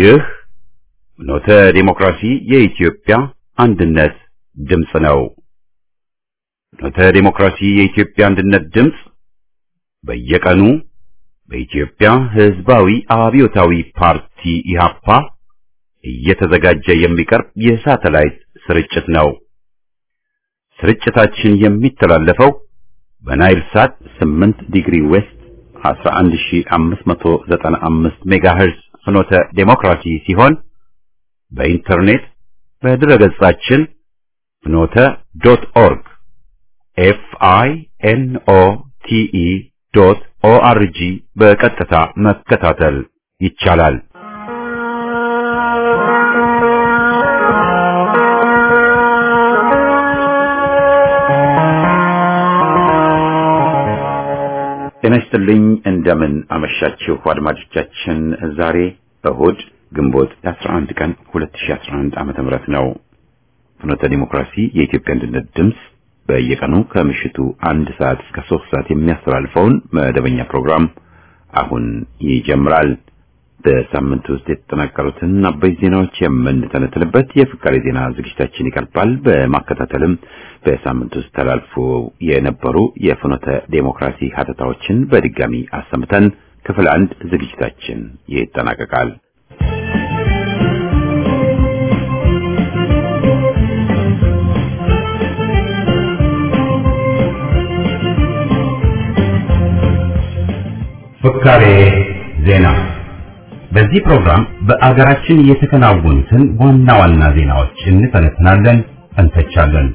ይህ ኖተ ዴሞክራሲ የኢትዮጵያ አንድነት ድምፅ ነው። ኖተ ዴሞክራሲ የኢትዮጵያ አንድነት ድምፅ በየቀኑ በኢትዮጵያ ሕዝባዊ አብዮታዊ ፓርቲ ኢህአፓ እየተዘጋጀ የሚቀርብ የሳተላይት ስርጭት ነው። ስርጭታችን የሚተላለፈው በናይል ሳት 8 ዲግሪ ዌስት 11595 ሜጋሄርዝ ፍኖተ ዴሞክራሲ ሲሆን በኢንተርኔት በድረገጻችን ፍኖተ ዶት ኦርግ ኤፍ አይ ኤን ኦ ቲ ኢ ዶት ኦ አር ጂ በቀጥታ መከታተል ይቻላል። ጤና ይስጥልኝ። እንደምን አመሻችሁ አድማጮቻችን። ዛሬ እሁድ ግንቦት 11 ቀን 2011 ዓመተ ምህረት ነው። ፍኖተ ዲሞክራሲ የኢትዮጵያ አንድነት ድምፅ በየቀኑ ከምሽቱ አንድ ሰዓት እስከ ሶስት ሰዓት የሚያስተላልፈውን መደበኛ ፕሮግራም አሁን ይጀምራል። በሳምንት ውስጥ የተጠናቀሩትን አበይት ዜናዎች የምንተነትንበት የፍካሬ ዜና ዝግጅታችን ይቀርባል። በማከታተልም በሳምንት ውስጥ ተላልፎ የነበሩ የፍኖተ ዴሞክራሲ ሀተታዎችን በድጋሚ አሰምተን ክፍል አንድ ዝግጅታችን ይጠናቀቃል። ፍካሬ ዜና በዚህ ፕሮግራም በአገራችን የተከናወኑትን ዋና ዋና ዜናዎች እንተነትናለን፣ እንተቻለን።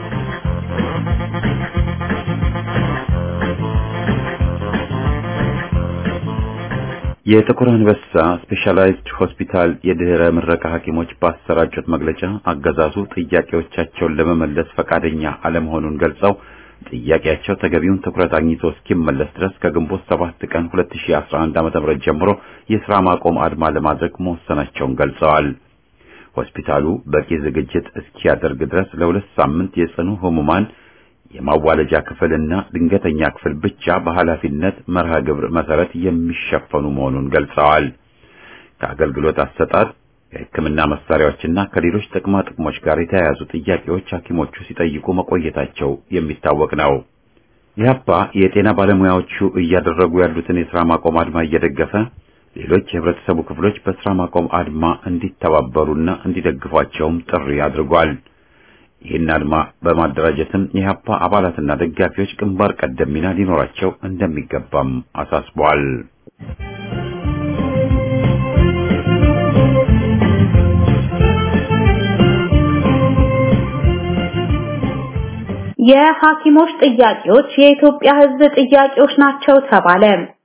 የጥቁር አንበሳ ስፔሻላይዝድ ሆስፒታል የድህረ ምረቃ ሐኪሞች ባሰራጩት መግለጫ አገዛዙ ጥያቄዎቻቸውን ለመመለስ ፈቃደኛ አለመሆኑን ገልጸው ጥያቄያቸው ተገቢውን ትኩረት አግኝቶ እስኪመለስ ድረስ ከግንቦት 7 ቀን 2011 ዓ.ም ጀምሮ የሥራ ማቆም አድማ ለማድረግ መወሰናቸውን ገልጸዋል። ሆስፒታሉ በቂ ዝግጅት እስኪያደርግ ድረስ ለሁለት ሳምንት የጽኑ ህሙማን የማዋለጃ ክፍልና ድንገተኛ ክፍል ብቻ በኃላፊነት መርሃ ግብር መሰረት የሚሸፈኑ መሆኑን ገልጸዋል። ከአገልግሎት አሰጣጥ ከሕክምና መሳሪያዎችና ከሌሎች ጥቅማ ጥቅሞች ጋር የተያያዙ ጥያቄዎች ሐኪሞቹ ሲጠይቁ መቆየታቸው የሚታወቅ ነው። ኢህአፓ የጤና ባለሙያዎቹ እያደረጉ ያሉትን የሥራ ማቆም አድማ እየደገፈ ሌሎች የህብረተሰቡ ክፍሎች በሥራ ማቆም አድማ እንዲተባበሩና እንዲደግፏቸውም ጥሪ አድርጓል። ይህን አድማ በማደራጀትም የኢህአፓ አባላትና ደጋፊዎች ግንባር ቀደም ሚና ሊኖራቸው እንደሚገባም አሳስቧል። የሐኪሞች ጥያቄዎች የኢትዮጵያ ሕዝብ ጥያቄዎች ናቸው ተባለ።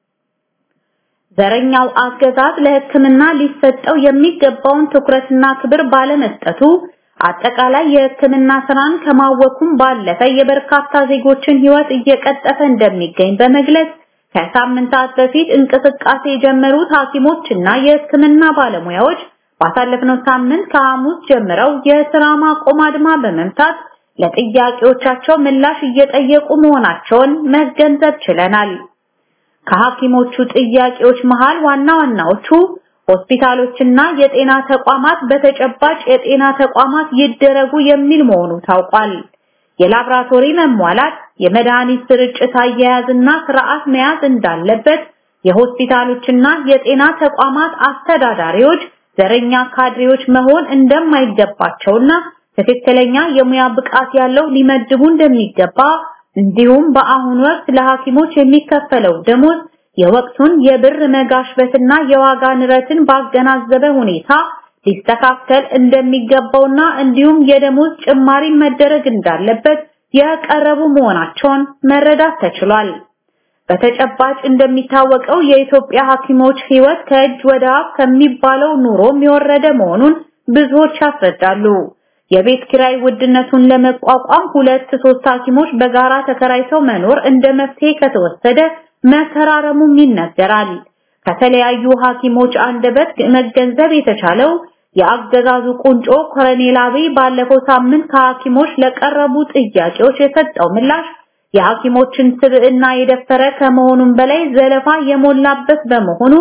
ዘረኛው አገዛዝ ለሕክምና ሊሰጠው የሚገባውን ትኩረትና ክብር ባለመስጠቱ አጠቃላይ የሕክምና ስራን ከማወኩም ባለፈ የበርካታ ዜጎችን ሕይወት እየቀጠፈ እንደሚገኝ በመግለጽ ከሳምንታት በፊት እንቅስቃሴ የጀመሩት ሐኪሞችና የሕክምና ባለሙያዎች ባሳለፍነው ሳምንት ከሐሙስ ጀምረው የስራ ማቆም አድማ በመምታት ለጥያቄዎቻቸው ምላሽ እየጠየቁ መሆናቸውን መገንዘብ ችለናል። ከሐኪሞቹ ጥያቄዎች መሃል ዋና ዋናዎቹ ሆስፒታሎችና የጤና ተቋማት በተጨባጭ የጤና ተቋማት ይደረጉ የሚል መሆኑ ታውቋል። የላብራቶሪ መሟላት፣ የመድኃኒት ስርጭት አያያዝና ስርዓት መያዝ እንዳለበት፣ የሆስፒታሎችና የጤና ተቋማት አስተዳዳሪዎች ዘረኛ ካድሬዎች መሆን እንደማይገባቸውና ትክክለኛ የሙያ ብቃት ያለው ሊመድቡ እንደሚገባ እንዲሁም በአሁኑ ወቅት ለሐኪሞች የሚከፈለው ደሞዝ የወቅቱን የብር መጋሽበትና የዋጋ ንረትን ባገናዘበ ሁኔታ ሊስተካከል እንደሚገባውና እንዲሁም የደሞዝ ጭማሪ መደረግ እንዳለበት የቀረቡ መሆናቸውን መረዳት ተችሏል። በተጨባጭ እንደሚታወቀው የኢትዮጵያ ሐኪሞች ሕይወት ከእጅ ወደ አፍ ከሚባለው ኑሮም የወረደ መሆኑን ብዙዎች ያስረዳሉ። የቤት ኪራይ ውድነቱን ለመቋቋም ሁለት ሶስት ሐኪሞች በጋራ ተከራይተው መኖር እንደ መፍትሄ ከተወሰደ መከራረሙም ይነገራል። ከተለያዩ ሐኪሞች አንደበት መገንዘብ የተቻለው የአገዛዙ ቁንጮ ኮሎኔል አብይ ባለፈው ሳምንት ከሐኪሞች ለቀረቡ ጥያቄዎች የሰጠው ምላሽ የሐኪሞችን ስብዕና የደፈረ ከመሆኑም በላይ ዘለፋ የሞላበት በመሆኑ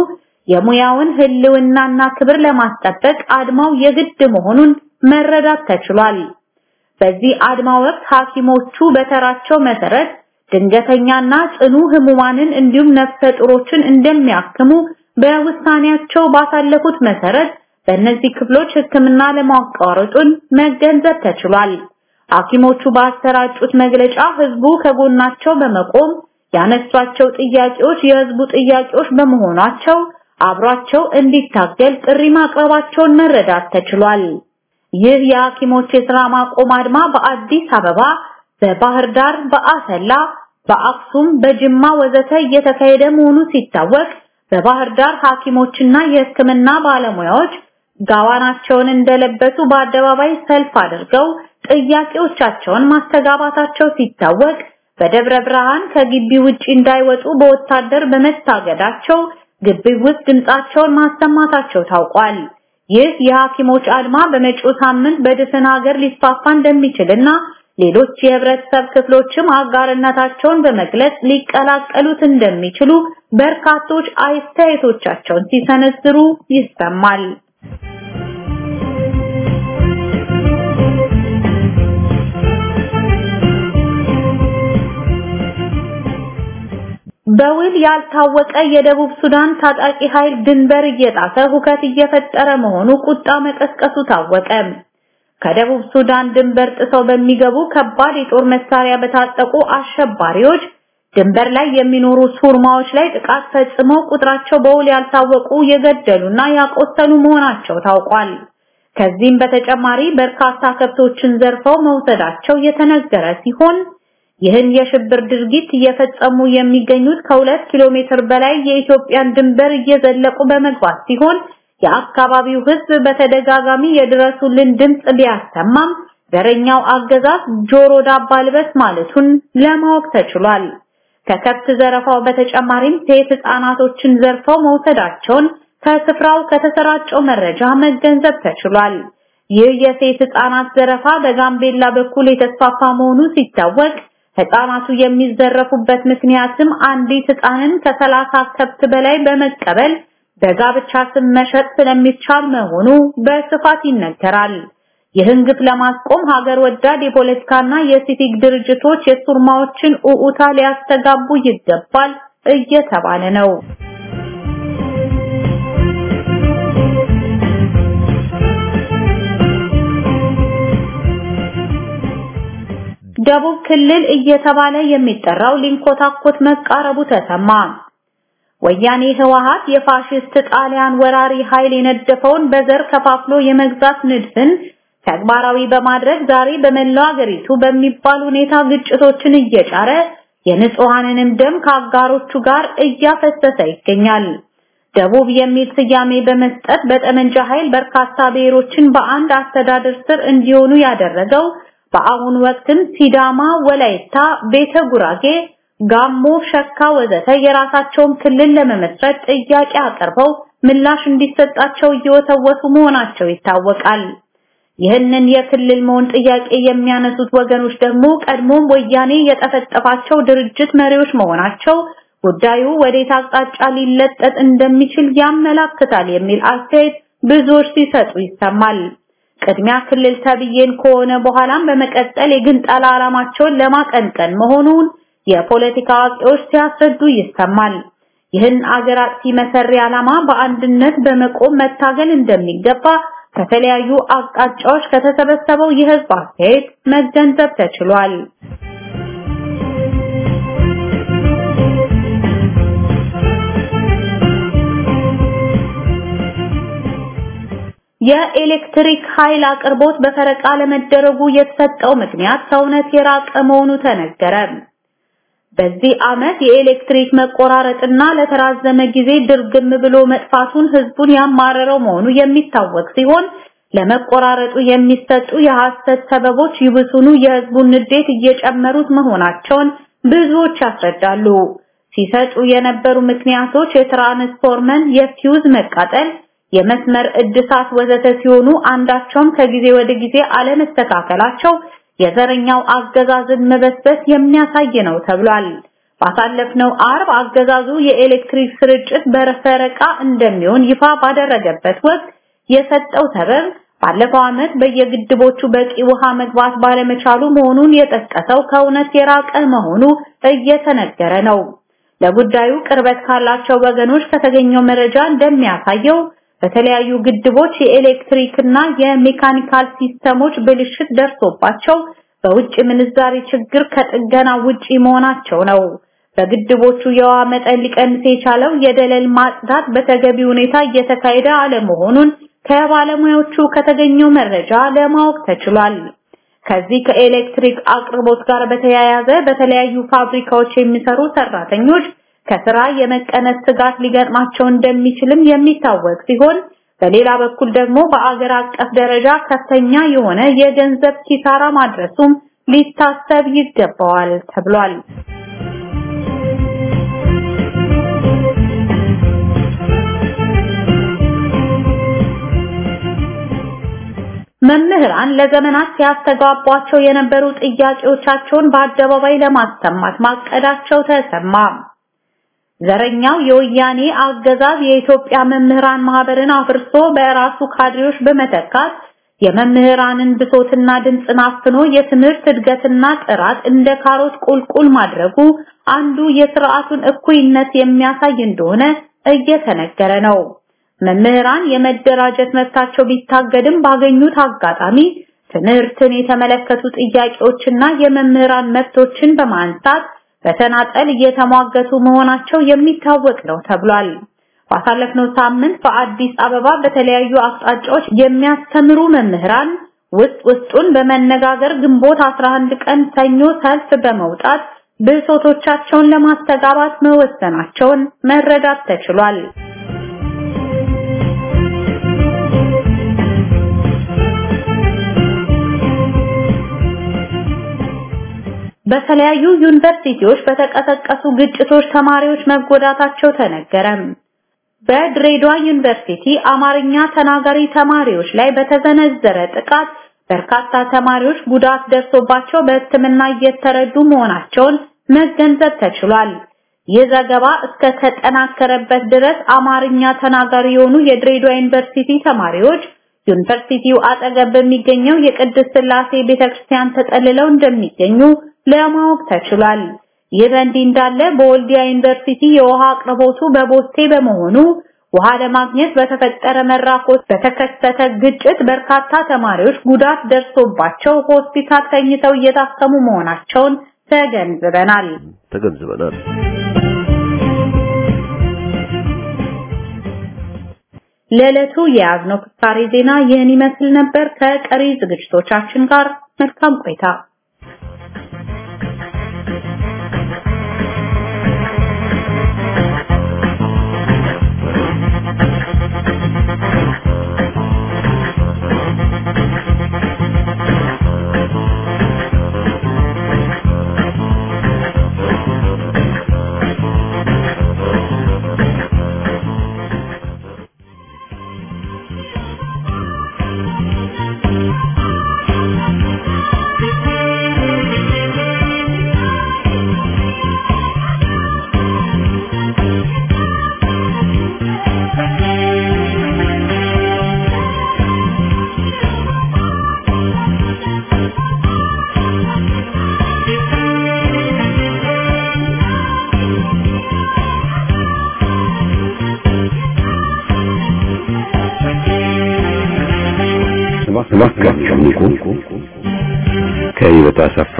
የሙያውን ህልውናና ክብር ለማስጠበቅ አድማው የግድ መሆኑን መረዳት ተችሏል። በዚህ አድማ ወቅት ሐኪሞቹ በተራቸው መሰረት ድንገተኛና ጽኑ ህሙማንን እንዲሁም ነፍሰ ጡሮችን እንደሚያክሙ በውሳኔያቸው ባሳለፉት መሰረት በእነዚህ ክፍሎች ሕክምና ለማቋረጡን መገንዘብ ተችሏል። ሐኪሞቹ ባሰራጩት መግለጫ ህዝቡ ከጎናቸው በመቆም ያነሷቸው ጥያቄዎች የህዝቡ ጥያቄዎች በመሆናቸው አብሯቸው እንዲታገል ጥሪ ማቅረባቸውን መረዳት ተችሏል። ይህ የሐኪሞች የሥራ ማቆም አድማ በአዲስ አበባ፣ በባህር ዳር፣ በአሰላ፣ በአክሱም፣ በጅማ ወዘተ እየተካሄደ መሆኑ ሲታወቅ በባህር ዳር ሐኪሞችና የሕክምና ባለሙያዎች ጋዋናቸውን እንደለበሱ በአደባባይ ሰልፍ አድርገው ጥያቄዎቻቸውን ማስተጋባታቸው ሲታወቅ በደብረ ብርሃን ከግቢ ውጪ እንዳይወጡ በወታደር በመታገዳቸው ግቢ ውስጥ ድምጻቸውን ማሰማታቸው ታውቋል። ይህ የሐኪሞች አድማ በመጪው ሳምንት በድፍን ሀገር ሊስፋፋ እንደሚችልና ሌሎች የህብረተሰብ ክፍሎችም አጋርነታቸውን በመግለጽ ሊቀላቀሉት እንደሚችሉ በርካቶች አስተያየቶቻቸውን ሲሰነዝሩ ይሰማል። በውል ያልታወቀ የደቡብ ሱዳን ታጣቂ ኃይል ድንበር እየጣሰ ሁከት እየፈጠረ መሆኑ ቁጣ መቀስቀሱ ታወቀ። ከደቡብ ሱዳን ድንበር ጥሰው በሚገቡ ከባድ የጦር መሳሪያ በታጠቁ አሸባሪዎች ድንበር ላይ የሚኖሩ ሱርማዎች ላይ ጥቃት ፈጽመው ቁጥራቸው በውል ያልታወቁ የገደሉና ያቆሰሉ መሆናቸው ታውቋል። ከዚህም በተጨማሪ በርካታ ከብቶችን ዘርፈው መውሰዳቸው የተነገረ ሲሆን ይህን የሽብር ድርጊት እየፈጸሙ የሚገኙት ከሁለት ኪሎ ሜትር በላይ የኢትዮጵያን ድንበር እየዘለቁ በመግባት ሲሆን የአካባቢው ሕዝብ በተደጋጋሚ የድረሱልን ድምጽ ቢያሰማም ዘረኛው አገዛዝ ጆሮ ዳባ ልበስ ማለቱን ለማወቅ ተችሏል። ከከብት ዘረፋው በተጨማሪም ሴት ህፃናቶችን ዘርፈው መውሰዳቸውን ከስፍራው ከተሰራጨው መረጃ መገንዘብ ተችሏል። ይህ የሴት ህፃናት ዘረፋ በጋምቤላ በኩል የተስፋፋ መሆኑ ሲታወቅ ህፃናቱ የሚዘረፉበት ምክንያትም አንዲት ህፃንን ከሰላሳ ከብት በላይ በመቀበል በጋብቻ ስም መሸጥ ስለሚቻል መሆኑ በስፋት ይነገራል። ይህን ግፍ ለማስቆም ሀገር ወዳድ የፖለቲካና የሲቪክ ድርጅቶች የሱርማዎችን ኡኡታ ሊያስተጋቡ ይገባል እየተባለ ነው። ደቡብ ክልል እየተባለ የሚጠራው ሊንኮታኮት መቃረቡ ተሰማ። ወያኔ ህወሓት የፋሽስት ጣሊያን ወራሪ ኃይል የነደፈውን በዘር ከፋፍሎ የመግዛት ንድፍን ተግባራዊ በማድረግ ዛሬ በመላው አገሪቱ በሚባል ሁኔታ ግጭቶችን እየጫረ የንጹሃንንም ደም ከአጋሮቹ ጋር እያፈሰሰ ይገኛል። ደቡብ የሚል ስያሜ በመስጠት በጠመንጃ ኃይል በርካታ ብሔሮችን በአንድ አስተዳደር ስር እንዲሆኑ ያደረገው በአሁኑ ወቅትም ሲዳማ፣ ወላይታ፣ ቤተ ጉራጌ፣ ጋሞ፣ ሸካ ወዘተ የራሳቸውን ክልል ለመመስረት ጥያቄ አቅርበው ምላሽ እንዲሰጣቸው እየወተወቱ መሆናቸው ይታወቃል። ይህንን የክልል መሆን ጥያቄ የሚያነሱት ወገኖች ደግሞ ቀድሞም ወያኔ የጠፈጠፋቸው ድርጅት መሪዎች መሆናቸው ጉዳዩ ወዴት አቅጣጫ ሊለጠጥ እንደሚችል ያመላክታል የሚል አስተያየት ብዙዎች ሲሰጡ ይሰማል። ቅድሚያ ክልል ተብዬን ከሆነ በኋላም በመቀጠል የግንጠላ ዓላማቸውን ለማቀንቀን መሆኑን የፖለቲካ አዋቂዎች ሲያስረዱ ይሰማል። ይህን አገር አጥፊ መሰሪ ዓላማ በአንድነት በመቆም መታገል እንደሚገባ ከተለያዩ አቅጣጫዎች ከተሰበሰበው የህዝብ አስተያየት መገንዘብ ተችሏል። የኤሌክትሪክ ኃይል አቅርቦት በፈረቃ ለመደረጉ የተሰጠው ምክንያት ከእውነት የራቀ መሆኑ ተነገረ። በዚህ ዓመት የኤሌክትሪክ መቆራረጥና ለተራዘመ ጊዜ ድርግም ብሎ መጥፋቱን ህዝቡን ያማረረው መሆኑ የሚታወቅ ሲሆን ለመቆራረጡ የሚሰጡ የሐሰት ሰበቦች ይብሱኑ የህዝቡን ንዴት እየጨመሩት መሆናቸውን ብዙዎች ያስረዳሉ። ሲሰጡ የነበሩ ምክንያቶች የትራንስፎርመር የፊውዝ መቃጠል የመስመር እድሳት ወዘተ ሲሆኑ አንዳቸውም ከጊዜ ወደ ጊዜ አለመስተካከላቸው የዘረኛው አገዛዝን መበስበስ የሚያሳይ ነው ተብሏል። ባሳለፍነው አርብ አገዛዙ የኤሌክትሪክ ስርጭት በፈረቃ እንደሚሆን ይፋ ባደረገበት ወቅት የሰጠው ሰበብ ባለፈው ዓመት በየግድቦቹ በቂ ውሃ መግባት ባለመቻሉ መሆኑን የጠቀሰው ከእውነት የራቀ መሆኑ እየተነገረ ነው። ለጉዳዩ ቅርበት ካላቸው ወገኖች ከተገኘው መረጃ እንደሚያሳየው በተለያዩ ግድቦች የኤሌክትሪክና የሜካኒካል ሲስተሞች ብልሽት ደርሶባቸው በውጭ ምንዛሪ ችግር ከጥገና ውጪ መሆናቸው ነው። በግድቦቹ የውሃ መጠን ሊቀንስ የቻለው የደለል ማጽዳት በተገቢ ሁኔታ እየተካሄደ አለመሆኑን ከባለሙያዎቹ ከተገኘው መረጃ ለማወቅ ተችሏል። ከዚህ ከኤሌክትሪክ አቅርቦት ጋር በተያያዘ በተለያዩ ፋብሪካዎች የሚሰሩ ሰራተኞች ከስራ የመቀነስ ስጋት ሊገጥማቸው እንደሚችልም የሚታወቅ ሲሆን በሌላ በኩል ደግሞ በአገር አቀፍ ደረጃ ከፍተኛ የሆነ የገንዘብ ኪሳራ ማድረሱም ሊታሰብ ይገባዋል ተብሏል። መምህራን ለዘመናት ሲያስተጋቧቸው የነበሩ ጥያቄዎቻቸውን በአደባባይ ለማሰማት ማቀዳቸው ተሰማ። ዘረኛው የወያኔ አገዛዝ የኢትዮጵያ መምህራን ማህበርን አፍርሶ በራሱ ካድሬዎች በመተካት የመምህራንን ብሶትና ድምፅን አፍኖ የትምህርት እድገትና ጥራት እንደ ካሮት ቁልቁል ማድረጉ አንዱ የስርዓቱን እኩይነት የሚያሳይ እንደሆነ እየተነገረ ነው። መምህራን የመደራጀት መብታቸው ቢታገድም ባገኙት አጋጣሚ ትምህርትን የተመለከቱ ጥያቄዎችና የመምህራን መብቶችን በማንሳት በተናጠል እየተሟገቱ መሆናቸው የሚታወቅ ነው ተብሏል። ባሳለፍነው ሳምንት በአዲስ አበባ በተለያዩ አቅጣጫዎች የሚያስተምሩ መምህራን ውስጥ ውስጡን በመነጋገር ግንቦት 11 ቀን ሰኞ ሰልፍ በመውጣት ብሶቶቻቸውን ለማስተጋባት መወሰናቸውን መረዳት ተችሏል። በተለያዩ ዩኒቨርሲቲዎች በተቀሰቀሱ ግጭቶች ተማሪዎች መጎዳታቸው ተነገረ። በድሬዳዋ ዩኒቨርሲቲ አማርኛ ተናጋሪ ተማሪዎች ላይ በተዘነዘረ ጥቃት በርካታ ተማሪዎች ጉዳት ደርሶባቸው በሕክምና እየተረዱ መሆናቸውን መገንዘብ ተችሏል። ይህ ዘገባ እስከ ተጠናከረበት ድረስ አማርኛ ተናጋሪ የሆኑ የድሬዳዋ ዩኒቨርሲቲ ተማሪዎች ዩኒቨርሲቲው አጠገብ በሚገኘው የቅድስት ሥላሴ ቤተክርስቲያን ተጠልለው እንደሚገኙ ለማወቅ ተችሏል። ይህ በእንዲህ እንዳለ በወልዲያ ዩኒቨርሲቲ የውሃ አቅርቦቱ በቦቴ በመሆኑ ውሃ ለማግኘት በተፈጠረ መራኮት በተከሰተ ግጭት በርካታ ተማሪዎች ጉዳት ደርሶባቸው ሆስፒታል ተኝተው እየታከሙ መሆናቸውን ተገንዝበናል ተገንዝበናል። ለዕለቱ የያዝነው ፍካሬ ዜና ይህን ይመስል ነበር። ከቀሪ ዝግጅቶቻችን ጋር መልካም ቆይታ። እባካችሁ ንቁ። ከህይወት አሰፋ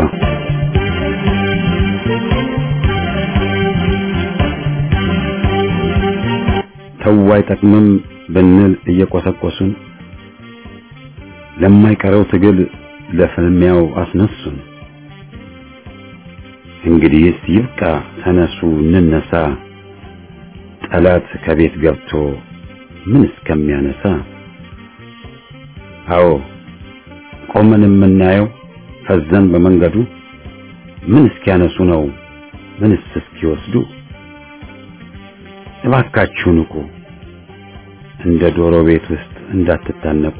ተው አይጠቅምም ብንል እየቆሰቆሱን ለማይቀረው ትግል ለፍልሚያው አስነሱን። እንግዲህስ ይብቃ፣ ተነሱ እንነሳ፣ ጠላት ከቤት ገብቶ ምን እስከሚያነሳ አዎ ቆመን የምናየው ፈዘን በመንገዱ ምን እስኪያነሱ ነው ምንስ እስኪወስዱ እባካችሁ ንቁ እንደ ዶሮ ቤት ውስጥ እንዳትታነቁ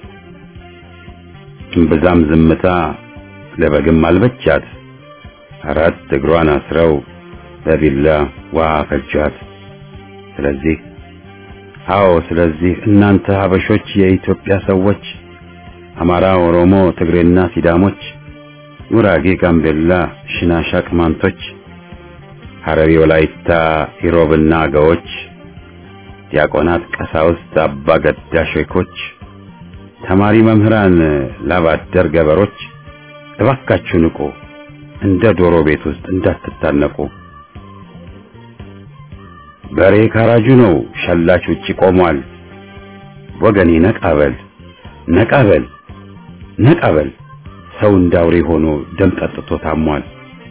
እምብዛም ዝምታ ለበግም አልበቻት አራት እግሯን አስረው በቢላ ውሃ ፈጇት። ስለዚህ አዎ፣ ስለዚህ እናንተ ሀበሾች፣ የኢትዮጵያ ሰዎች፣ አማራ፣ ኦሮሞ፣ ትግሬና ሲዳሞች፣ ጉራጌ፣ ጋምቤላ፣ ሽናሻ፣ ቅማንቶች፣ ሐረሪ፣ ወላይታ፣ ኢሮብና አገዎች፣ ዲያቆናት፣ ቀሳውስት፣ አባ ገዳ ሼኮች፣ ተማሪ መምህራን፣ ላባደር ገበሮች እባካችሁ ንቁ፣ እንደ ዶሮ ቤት ውስጥ እንዳትታነቁ። በሬ ካራጁ ነው፣ ሸላች ውጪ ቆሟል። ወገኔ ነቃበል ነቃበል ነቃበል፣ ሰው እንዳውሬ ሆኖ ደም ጠጥቶ ታሟል።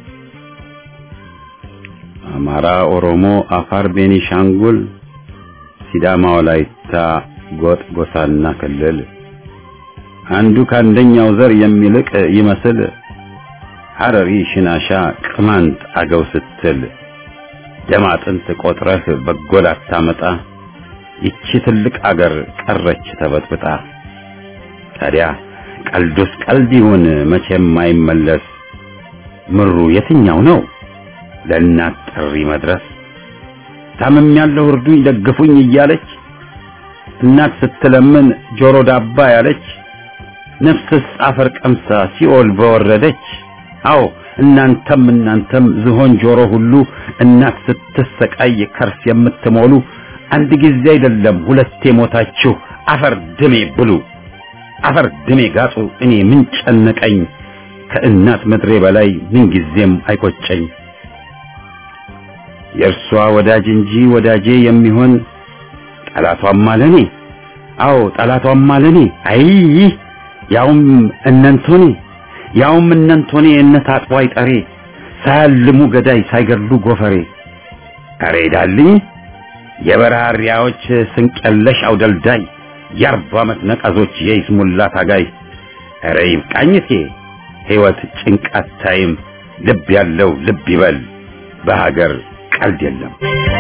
አማራ፣ ኦሮሞ፣ አፋር፣ ቤኒሻንጉል፣ ሲዳማ፣ ወላይታ፣ ጎጥ፣ ጎሳና ክልል አንዱ ከአንደኛው ዘር የሚልቅ ይመስል ሐረሪ፣ ሽናሻ፣ ቅማንት፣ አገው ስትል ደም አጥንት ቆጥረህ በጎል አታመጣ። ይቺ ትልቅ አገር ቀረች ተበጥብጣ። ታዲያ ቀልዱስ ቀልድ ይሁን መቼም አይመለስ። ምሩ የትኛው ነው ለእናት ጥሪ መድረስ? ታምም ያለው እርዱኝ ደግፉኝ እያለች እናት ስትለምን ጆሮ ዳባ ያለች ነፍስስ አፈር ቀምሳ ሲኦል በወረደች። አዎ እናንተም እናንተም ዝሆን ጆሮ ሁሉ እናት ስትሰቃይ ከርስ የምትሞሉ አንድ ጊዜ አይደለም ሁለቴ ሞታችሁ አፈር ድሜ ብሉ፣ አፈር ድሜ ጋጡ። እኔ ምን ጨነቀኝ ከእናት ምድሬ በላይ ምን ጊዜም አይቆጨኝ። የእርሷ ወዳጅ እንጂ ወዳጄ የሚሆን ጠላቷም አለኔ። አዎ ጠላቷም አለኔ። አይ ያውም እነንቶኔ ያውም እነንቶኔ እነት አጥቧይ ጠሬ ሳያልሙ ገዳይ ሳይገድሉ ጎፈሬ አሬ ዳልኝ የበራሪያዎች ስንቀለሽ አውደልዳይ የአርባ ዓመት ነቀዞች የይስሙላ ታጋይ አረ ይብቃኝቴ ሕይወት ጭንቃት ታይም ልብ ያለው ልብ ይበል በሀገር ቀልድ የለም።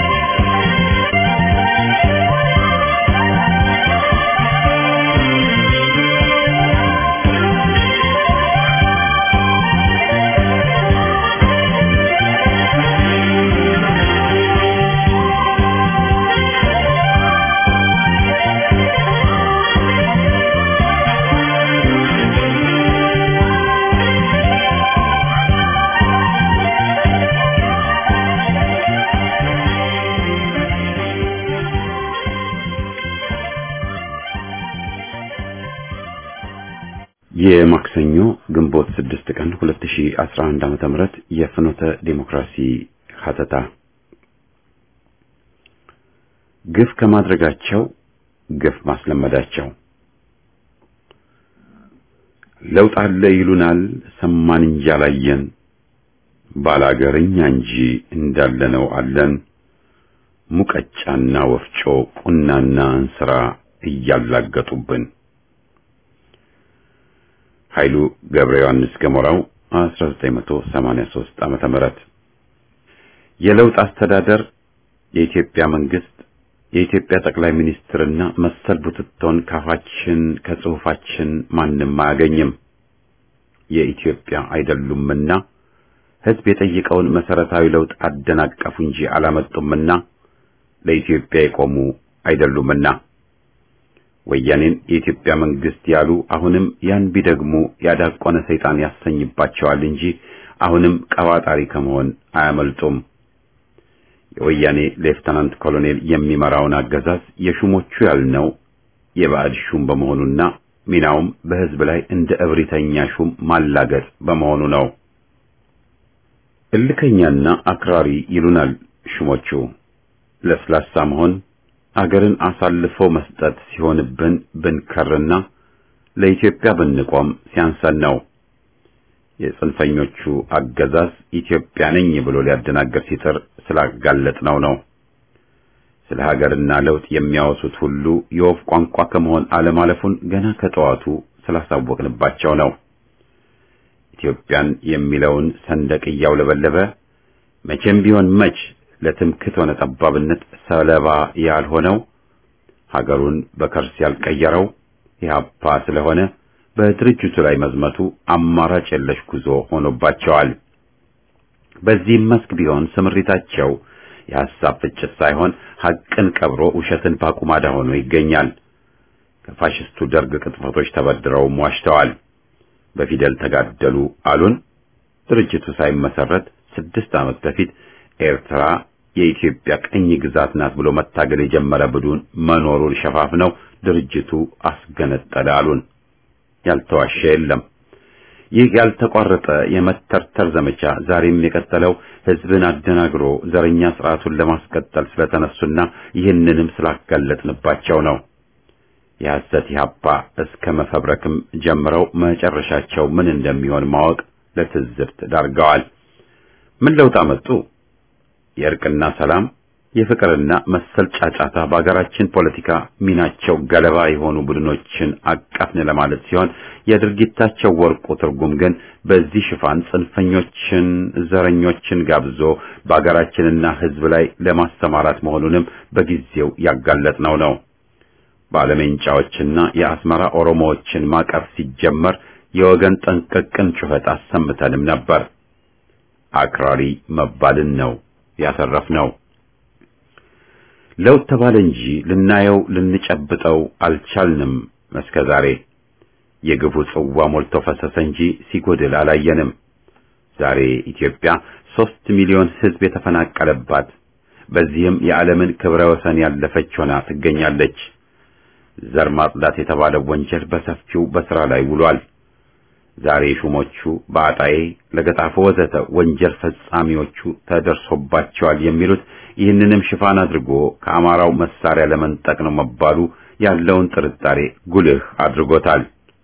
የማክሰኞ ግንቦት 6 ቀን 2011 ዓመተ ምህረት የፍኖተ ዴሞክራሲ ሀተታ ግፍ ከማድረጋቸው ግፍ ማስለመዳቸው ለውጥ አለ ይሉናል ሰማን እንጂ አላየን ባላገርኛ እንጂ እንዳለነው አለን ሙቀጫና ወፍጮ ቁናና እንስራ እያላገጡብን ኃይሉ ገብረ ዮሐንስ ገሞራው 1983 ዓመተ ምህረት የለውጥ አስተዳደር የኢትዮጵያ መንግስት የኢትዮጵያ ጠቅላይ ሚኒስትርና መሰል ቡትቶን ካፋችን ከጽሑፋችን ማንም አያገኝም። የኢትዮጵያ አይደሉምና ሕዝብ የጠየቀውን መሰረታዊ ለውጥ አደናቀፉ እንጂ አላመጡምና ለኢትዮጵያ የቆሙ አይደሉምና ወያኔን የኢትዮጵያ መንግስት ያሉ አሁንም ያን ቢደግሙ ያዳቆነ ሰይጣን ያሰኝባቸዋል እንጂ አሁንም ቀባጣሪ ከመሆን አያመልጡም። የወያኔ ሌፍተናንት ኮሎኔል የሚመራውን አገዛዝ የሹሞቹ ያልነው የባዕድ ሹም በመሆኑና ሚናውም በህዝብ ላይ እንደ እብሪተኛ ሹም ማላገጥ በመሆኑ ነው። እልከኛና አክራሪ ይሉናል ሹሞቹ። ለስላሳ መሆን አገርን አሳልፎ መስጠት ሲሆንብን ብንከርና ለኢትዮጵያ ብንቆም ሲያንሰን ነው። የጽንፈኞቹ አገዛዝ ኢትዮጵያ ነኝ ብሎ ሊያደናገር ሲጥር ስላጋለጥነው ነው። ስለ ሀገርና ለውጥ የሚያወሱት ሁሉ የወፍ ቋንቋ ከመሆን አለማለፉን ገና ከጠዋቱ ስላሳወቅንባቸው ነው። ኢትዮጵያን የሚለውን ሰንደቅ እያውለበለበ መቼም ቢሆን መች ለትምክት ሆነ ጠባብነት ሰለባ ያልሆነው ሀገሩን በከርስ ያልቀየረው ኢህአፓ ስለሆነ በድርጅቱ ላይ መዝመቱ አማራጭ የለሽ ጉዞ ሆኖባቸዋል። በዚህም መስክ ቢሆን ስምሪታቸው የሐሳብ ፍጭት ሳይሆን ሐቅን ቀብሮ ውሸትን ባቁማዳ ሆኖ ይገኛል። ከፋሽስቱ ደርግ ቅጥፈቶች ተበድረውም ዋሽተዋል። በፊደል ተጋደሉ አሉን። ድርጅቱ ሳይመሰረት ስድስት ዓመት በፊት ኤርትራ የኢትዮጵያ ቅኝ ግዛት ናት ብሎ መታገል የጀመረ ቡድን መኖሩን ሸፋፍነው ድርጅቱ አስገነጠለ አሉን። ያልተዋሸ የለም። ይህ ያልተቋረጠ የመተርተር ዘመቻ ዛሬም የቀጠለው ሕዝብን አደናግሮ ዘረኛ ስርዓቱን ለማስቀጠል ስለተነሱና ይህንንም ስላጋለጥንባቸው ነው። የሐሰት ኢህአፓ እስከ መፈብረክም ጀምረው መጨረሻቸው ምን እንደሚሆን ማወቅ ለትዝብት ዳርገዋል። ምን ለውጥ አመጡ? የእርቅና ሰላም የፍቅርና መሰል ጫጫታ በአገራችን ፖለቲካ ሚናቸው ገለባ የሆኑ ቡድኖችን አቀፍን ለማለት ሲሆን የድርጊታቸው ወርቁ ትርጉም ግን በዚህ ሽፋን ጽንፈኞችን፣ ዘረኞችን ጋብዞ በአገራችንና ሕዝብ ላይ ለማሰማራት መሆኑንም በጊዜው ያጋለጥነው ነው። ባለሜንጫዎችና የአስመራ ኦሮሞዎችን ማቀፍ ሲጀመር የወገን ጠንቀቅን ጩኸት አሰምተንም ነበር። አክራሪ መባልን ነው ያተረፍነው። ለውጥ ተባለ እንጂ ልናየው ልንጨብጠው አልቻልንም። እስከ ዛሬ የግፉ ጽዋ ሞልቶ ፈሰሰ እንጂ ሲጎድል አላየንም። ዛሬ ኢትዮጵያ ሦስት ሚሊዮን ሕዝብ የተፈናቀለባት በዚህም የዓለምን ክብረ ወሰን ያለፈች ሆና ትገኛለች። ዘር ማጽዳት የተባለው ወንጀል በሰፊው በሥራ ላይ ውሏል። ዛሬ ሹሞቹ በአጣዬ ለገጣፎ ወዘተ ወንጀል ፈጻሚዎቹ ተደርሶባቸዋል የሚሉት ይህንንም ሽፋን አድርጎ ከአማራው መሳሪያ ለመንጠቅ ነው መባሉ ያለውን ጥርጣሬ ጉልህ አድርጎታል።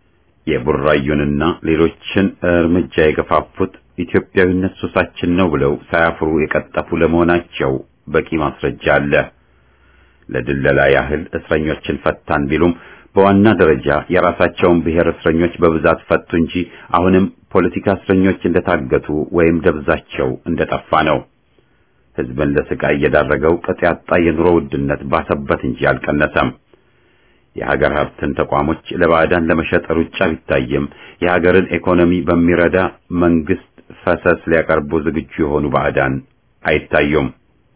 የቡራዩንና ሌሎችን እርምጃ የገፋፉት ኢትዮጵያዊነት ሱሳችን ነው ብለው ሳያፍሩ የቀጠፉ ለመሆናቸው በቂ ማስረጃ አለ። ለድለላ ያህል እስረኞችን ፈታን ቢሉም በዋና ደረጃ የራሳቸውን ብሔር እስረኞች በብዛት ፈቱ እንጂ አሁንም ፖለቲካ እስረኞች እንደታገቱ ወይም ደብዛቸው እንደጠፋ ነው። ሕዝብን ለስቃይ እየዳረገው ቅጥ ያጣ የኑሮ ውድነት ባሰበት እንጂ አልቀነሰም። የሀገር ሀብትን ተቋሞች ለባዕዳን ለመሸጥ ሩጫ ቢታይም የሀገርን ኢኮኖሚ በሚረዳ መንግስት ፈሰስ ሊያቀርቡ ዝግጁ የሆኑ ባዕዳን አይታዩም።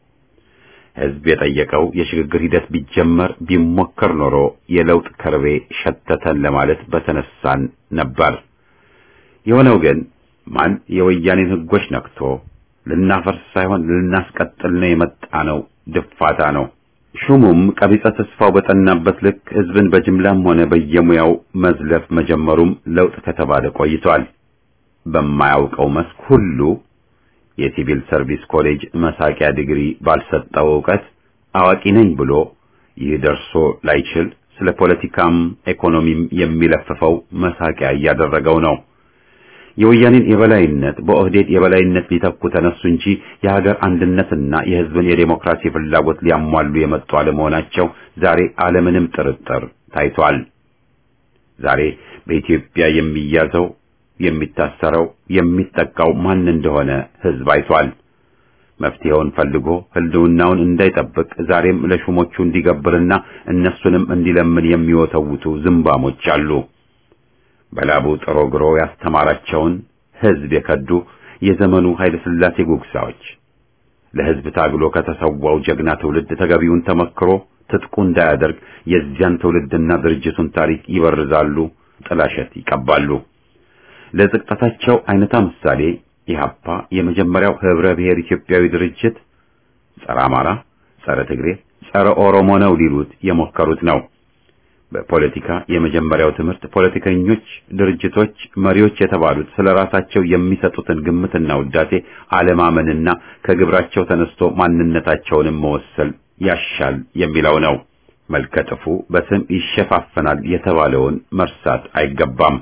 ሕዝብ የጠየቀው የሽግግር ሂደት ቢጀመር ቢሞከር ኖሮ የለውጥ ከርቤ ሸተተን ለማለት በተነሳን ነበር። የሆነው ግን ማን የወያኔን ሕጎች ነክቶ ልናፈርስ ሳይሆን ልናስቀጥል ነው የመጣ ነው ድፋታ ነው። ሹሙም ቀቢጸ ተስፋው በጠናበት ልክ ሕዝብን በጅምላም ሆነ በየሙያው መዝለፍ መጀመሩም ለውጥ ከተባለ ቆይቷል። በማያውቀው መስክ ሁሉ የሲቪል ሰርቪስ ኮሌጅ መሳቂያ ዲግሪ ባልሰጠው ዕውቀት አዋቂ ነኝ ብሎ ይህ ደርሶ ላይችል ስለ ፖለቲካም ኢኮኖሚም የሚለፍፈው መሳቂያ እያደረገው ነው። የወያኔን የበላይነት በኦህዴድ የበላይነት ሊተኩ ተነሱ እንጂ የሀገር አንድነትና የሕዝብን የዴሞክራሲ ፍላጎት ሊያሟሉ የመጡ አለመሆናቸው ዛሬ አለምንም ጥርጥር ታይቷል። ዛሬ በኢትዮጵያ የሚያዘው የሚታሰረው የሚጠቃው ማን እንደሆነ ሕዝብ አይቷል። መፍትሄውን ፈልጎ ህልውናውን እንዳይጠብቅ ዛሬም ለሹሞቹ እንዲገብርና እነሱንም እንዲለምን የሚወተውቱ ዝምባሞች አሉ። በላቡ ጥሮ ግሮ ያስተማራቸውን ሕዝብ የከዱ የዘመኑ ኃይለ ሥላሴ ጉግሳዎች ለሕዝብ ታግሎ ከተሰዋው ጀግና ትውልድ ተገቢውን ተመክሮ ትጥቁ እንዳያደርግ የዚያን ትውልድና ድርጅቱን ታሪክ ይበርዛሉ፣ ጥላሸት ይቀባሉ። ለዝቅጠታቸው አይነታ ምሳሌ ኢህአፓ የመጀመሪያው ህብረ ብሔር ኢትዮጵያዊ ድርጅት ጸረ አማራ፣ ጸረ ትግሬ፣ ጸረ ኦሮሞ ነው ሊሉት የሞከሩት ነው። በፖለቲካ የመጀመሪያው ትምህርት ፖለቲከኞች፣ ድርጅቶች፣ መሪዎች የተባሉት ስለ ራሳቸው የሚሰጡትን ግምትና ውዳሴ አለማመንና ከግብራቸው ተነስቶ ማንነታቸውንም መወሰል ያሻል የሚለው ነው። መልከጥፉ በስም ይሸፋፈናል የተባለውን መርሳት አይገባም።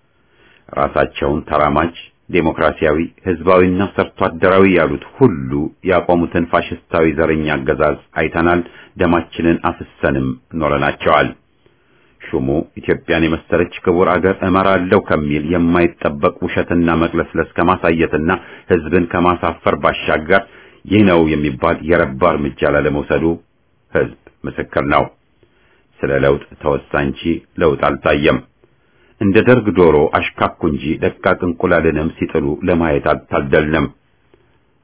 ራሳቸውን ተራማጅ ዴሞክራሲያዊ ህዝባዊና ሰርቶ አደራዊ ያሉት ሁሉ ያቆሙትን ፋሽስታዊ ዘረኛ አገዛዝ አይተናል። ደማችንን አፍሰንም ኖረናቸዋል። ሹሙ ኢትዮጵያን የመሰለች ክቡር አገር እመራለሁ ከሚል የማይጠበቅ ውሸትና መቅለስለስ ከማሳየትና ህዝብን ከማሳፈር ባሻገር ይህ ነው የሚባል የረባ እርምጃ ላለመውሰዱ ህዝብ ምስክር ነው። ስለ ለውጥ ተወሳ እንጂ ለውጥ አልታየም። እንደ ደርግ ዶሮ አሽካኩ እንጂ ደቃቅ እንቁላልንም ሲጥሉ ለማየት አልታደልንም።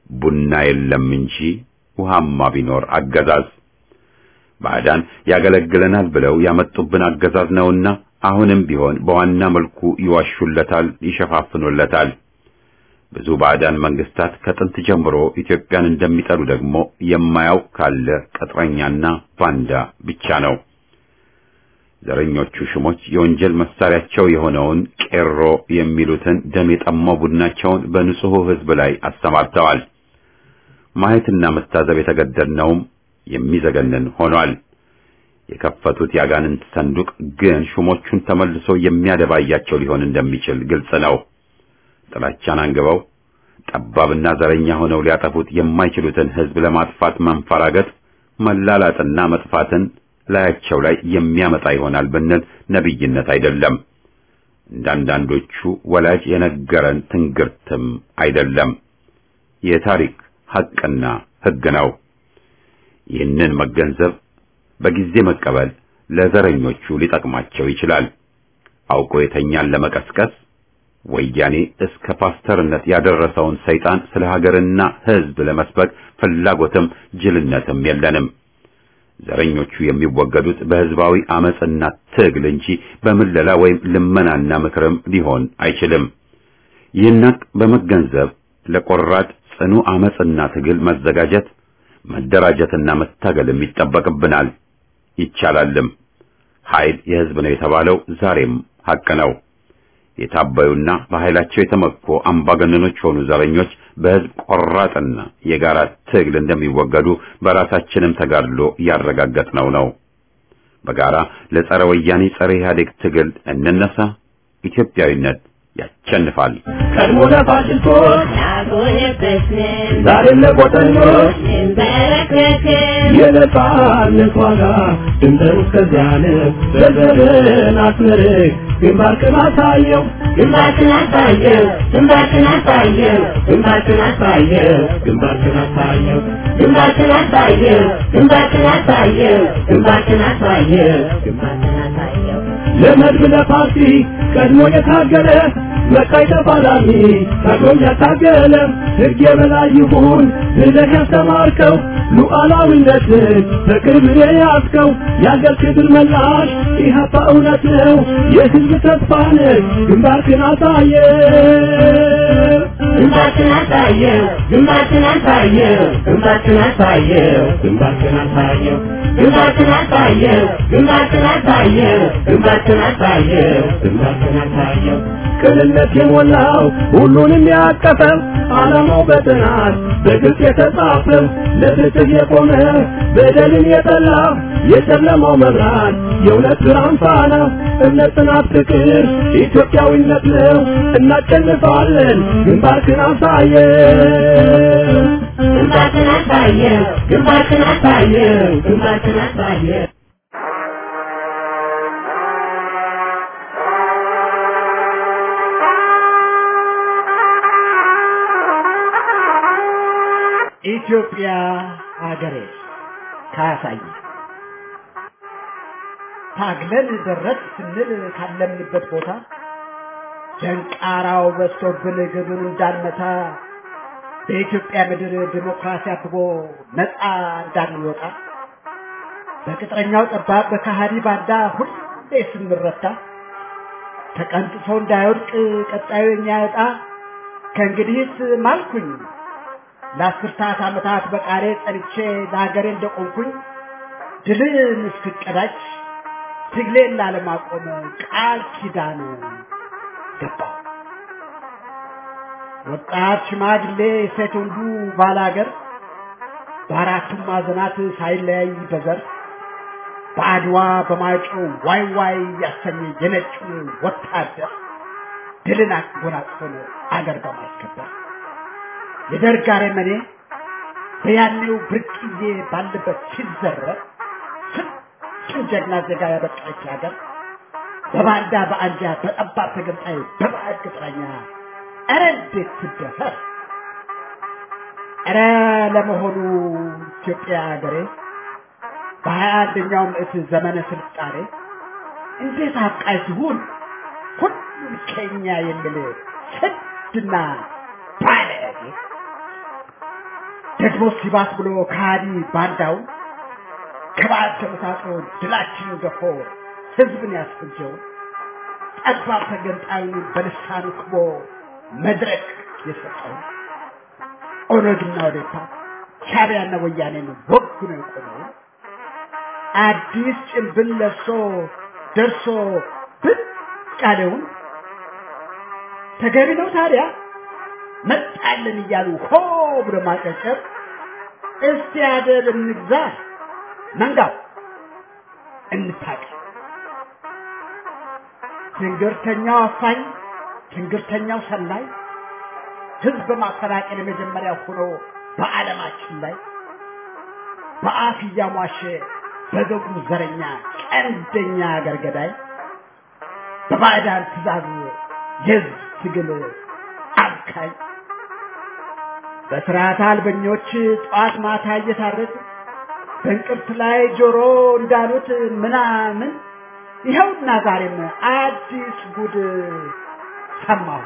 ቡና የለም እንጂ ውሃማ ቢኖር አገዛዝ ባዕዳን ያገለግለናል ብለው ያመጡብን አገዛዝ ነውና አሁንም ቢሆን በዋና መልኩ ይዋሹለታል፣ ይሸፋፍኑለታል። ብዙ ባዕዳን መንግስታት ከጥንት ጀምሮ ኢትዮጵያን እንደሚጠሉ ደግሞ የማያውቅ ካለ ቅጥረኛና ባንዳ ብቻ ነው። ዘረኞቹ ሽሞች የወንጀል መሳሪያቸው የሆነውን ቄሮ የሚሉትን ደም የጠማው ቡድናቸውን በንጹሑ ሕዝብ ላይ አሰማርተዋል። ማየትና መታዘብ የተገደድነውም የሚዘገንን ሆኗል። የከፈቱት ያጋንንት ሰንዱቅ ግን ሹሞቹን ተመልሶ የሚያደባያቸው ሊሆን እንደሚችል ግልጽ ነው። ጥላቻን አንግበው ጠባብና ዘረኛ ሆነው ሊያጠፉት የማይችሉትን ሕዝብ ለማጥፋት መንፈራገጥ፣ መላላጥና መጥፋትን ላያቸው ላይ የሚያመጣ ይሆናል ብንል ነቢይነት አይደለም። እንዳንዳንዶቹ ወላጅ የነገረን ትንግርትም አይደለም። የታሪክ ሐቅና ሕግ ነው። ይህንን መገንዘብ በጊዜ መቀበል ለዘረኞቹ ሊጠቅማቸው ይችላል። አውቆ የተኛን ለመቀስቀስ ወያኔ እስከ ፓስተርነት ያደረሰውን ሰይጣን ስለ ሀገርና ሕዝብ ለመስበክ ፍላጎትም ጅልነትም የለንም። ዘረኞቹ የሚወገዱት በሕዝባዊ አመጽና ትግል እንጂ በምለላ ወይም ልመናና ምክርም ሊሆን አይችልም። ይህን ሐቅ በመገንዘብ ለቆራጥ ጽኑ አመጽና ትግል መዘጋጀት መደራጀትና መታገልም ይጠበቅብናል። ይቻላልም። ኃይል የሕዝብ ነው የተባለው ዛሬም ሐቅ ነው። የታበዩና በኃይላቸው የተመኩ አምባገነኖች ሆኑ ዘረኞች በሕዝብ ቆራጥና የጋራ ትግል እንደሚወገዱ በራሳችንም ተጋድሎ ያረጋገጥነው ነው። በጋራ ለጸረ ወያኔ ጸረ ኢህአዴግ ትግል እንነሳ። ኢትዮጵያዊነት ያቸንፋል። ቀድሞ ለፋሽስቶች ዛሬም ለቆጠኞች የነጻነት ዋጋ ድንበር እስከዚያን በዘርን አስመርቅ ግንባርክን አሳየው ግንባርክን አሳየው ግንባርክን አሳየው ግንባርክን አሳየው ግንባርክን አሳየው ግንባርክን አሳየው ግንባርክን አሳየው ግንባርክን አሳየው ግንባርክን አሳየው ለመድብ ለፓርቲ ቀድሞ የታገለ መቃይ ተፋላሚ ታግሎም ያታገለ ሕግ የበላይ ይሁን ብለህ ያስተማርከው ሉዓላዊነትን በቅርብ የያዝከው የአገር ክብር መላሽ ኢህአፓ እውነት ነው የሕዝብ ተስፋ ነህ ግንባርክን አሳየ ግንባርክን አሳየው ግንባርክን አሳየው ግንባርክን አሳየው ግንባርክን አሳየው ግንባርክን አሳየው ግንባርክን አሳየው ግንባርክን አሳየው ግንባርክን አሳየው ቅንነት የሞላው ሁሉንም ያቀፈው ዓላማው በጥናት በግልጽ የተጻፈው ለፍትህ የቆመ በደልን የጠላ የጨለማው መብራት የእውነት ብርሃን ፋና እምነት፣ ጽናት፣ ፍቅር ኢትዮጵያዊነት ነው። እናሸንፋለን። ግንባርክን አሳየው ግንባርክን አሳየው ግንባርክን አሳየው ግንባርክን አሳየው ኢትዮጵያ ሀገሬ ካሳይ ታግለን ደረስ ስንል ካለምንበት ቦታ ደንቃራው በዝቶብን ግብን እንዳንመታ በኢትዮጵያ ምድር ዲሞክራሲ አብቦ ነፃ እንዳንወጣ በቅጥረኛው ጠባብ በካሃዲ ባንዳ ሁሌ ስንረታ ተቀንጥሶ እንዳይወድቅ ቀጣዩ የኛ ዕጣ ከእንግዲህስ ማልኩኝ ለአስርታት ዓመታት በቃሌ ጸንቼ ለሀገሬ እንደቆምኩኝ ድልን እስክቀዳጅ ትግሌን ላለማቆም ቃል ኪዳን ገባሁ። ወጣት ሽማግሌ፣ ሴት ወንዱ ባላገር በአራቱም ማዕዘናት ሳይለያይ በዘር በአድዋ በማይጨው ዋይ ዋይ ያሰኘ የነጩን ወታደር ድልን አጎናጽፎን አገር በማስከበር የደርግ አረመኔ በያኔው ብርቅዬ ባለበት ሲዘረፍ ስንቱን ጀግና ዜጋ ያበቃች ሀገር በባንዳ በአንጃ በጠባብ ተገንጣይ በባዕድ ቅጥረኛ ኧረ እንዴት ትደፈር! ኧረ ለመሆኑ ኢትዮጵያ ሀገሬ በሀያ አንደኛው ምዕት ዘመነ ስልጣኔ እንዴት አብቃይ ሲሆን ሁሉም ከኛ የሚል ስድና ባለጌ ደግሞ ሲባስ ብሎ ከሃዲ ባንዳው ከባዕድ ተመሳጥሮ ድላችን ገፎ ህዝብን ያስፈጀው ጠባብ ተገንጣዩን በልሳኑ ክቦ መድረክ የሰጠው ኦነግና ኦዴፓ ሻዕቢያና ወያኔን ወጉ ነው የቆመው አዲስ ጭንብል ለብሶ ደርሶ ብቅ ያለውን ተገቢ ነው ታዲያ መጣልን እያሉ ሆ ብሎ ማጨብጨብ እስቲ አደብ እንግዛ መንጋው እንታቅ ትንግርተኛው አፋኝ ትንግርተኛው ሰላይ ህዝብ በማፈናቀል የመጀመሪያ ሆኖ በዓለማችን ላይ በአፍ እያሟሸ በገቡ ዘረኛ ቀንደኛ አገር ገዳይ በባዕዳን ትእዛዝ የህዝብ ትግል አብካይ በስርዓት አልበኞች ጠዋት ማታ እየታረድ በእንቅርት ላይ ጆሮ እንዳሉት ምናምን ይኸውና ዛሬም አዲስ ጉድ ሰማሁ።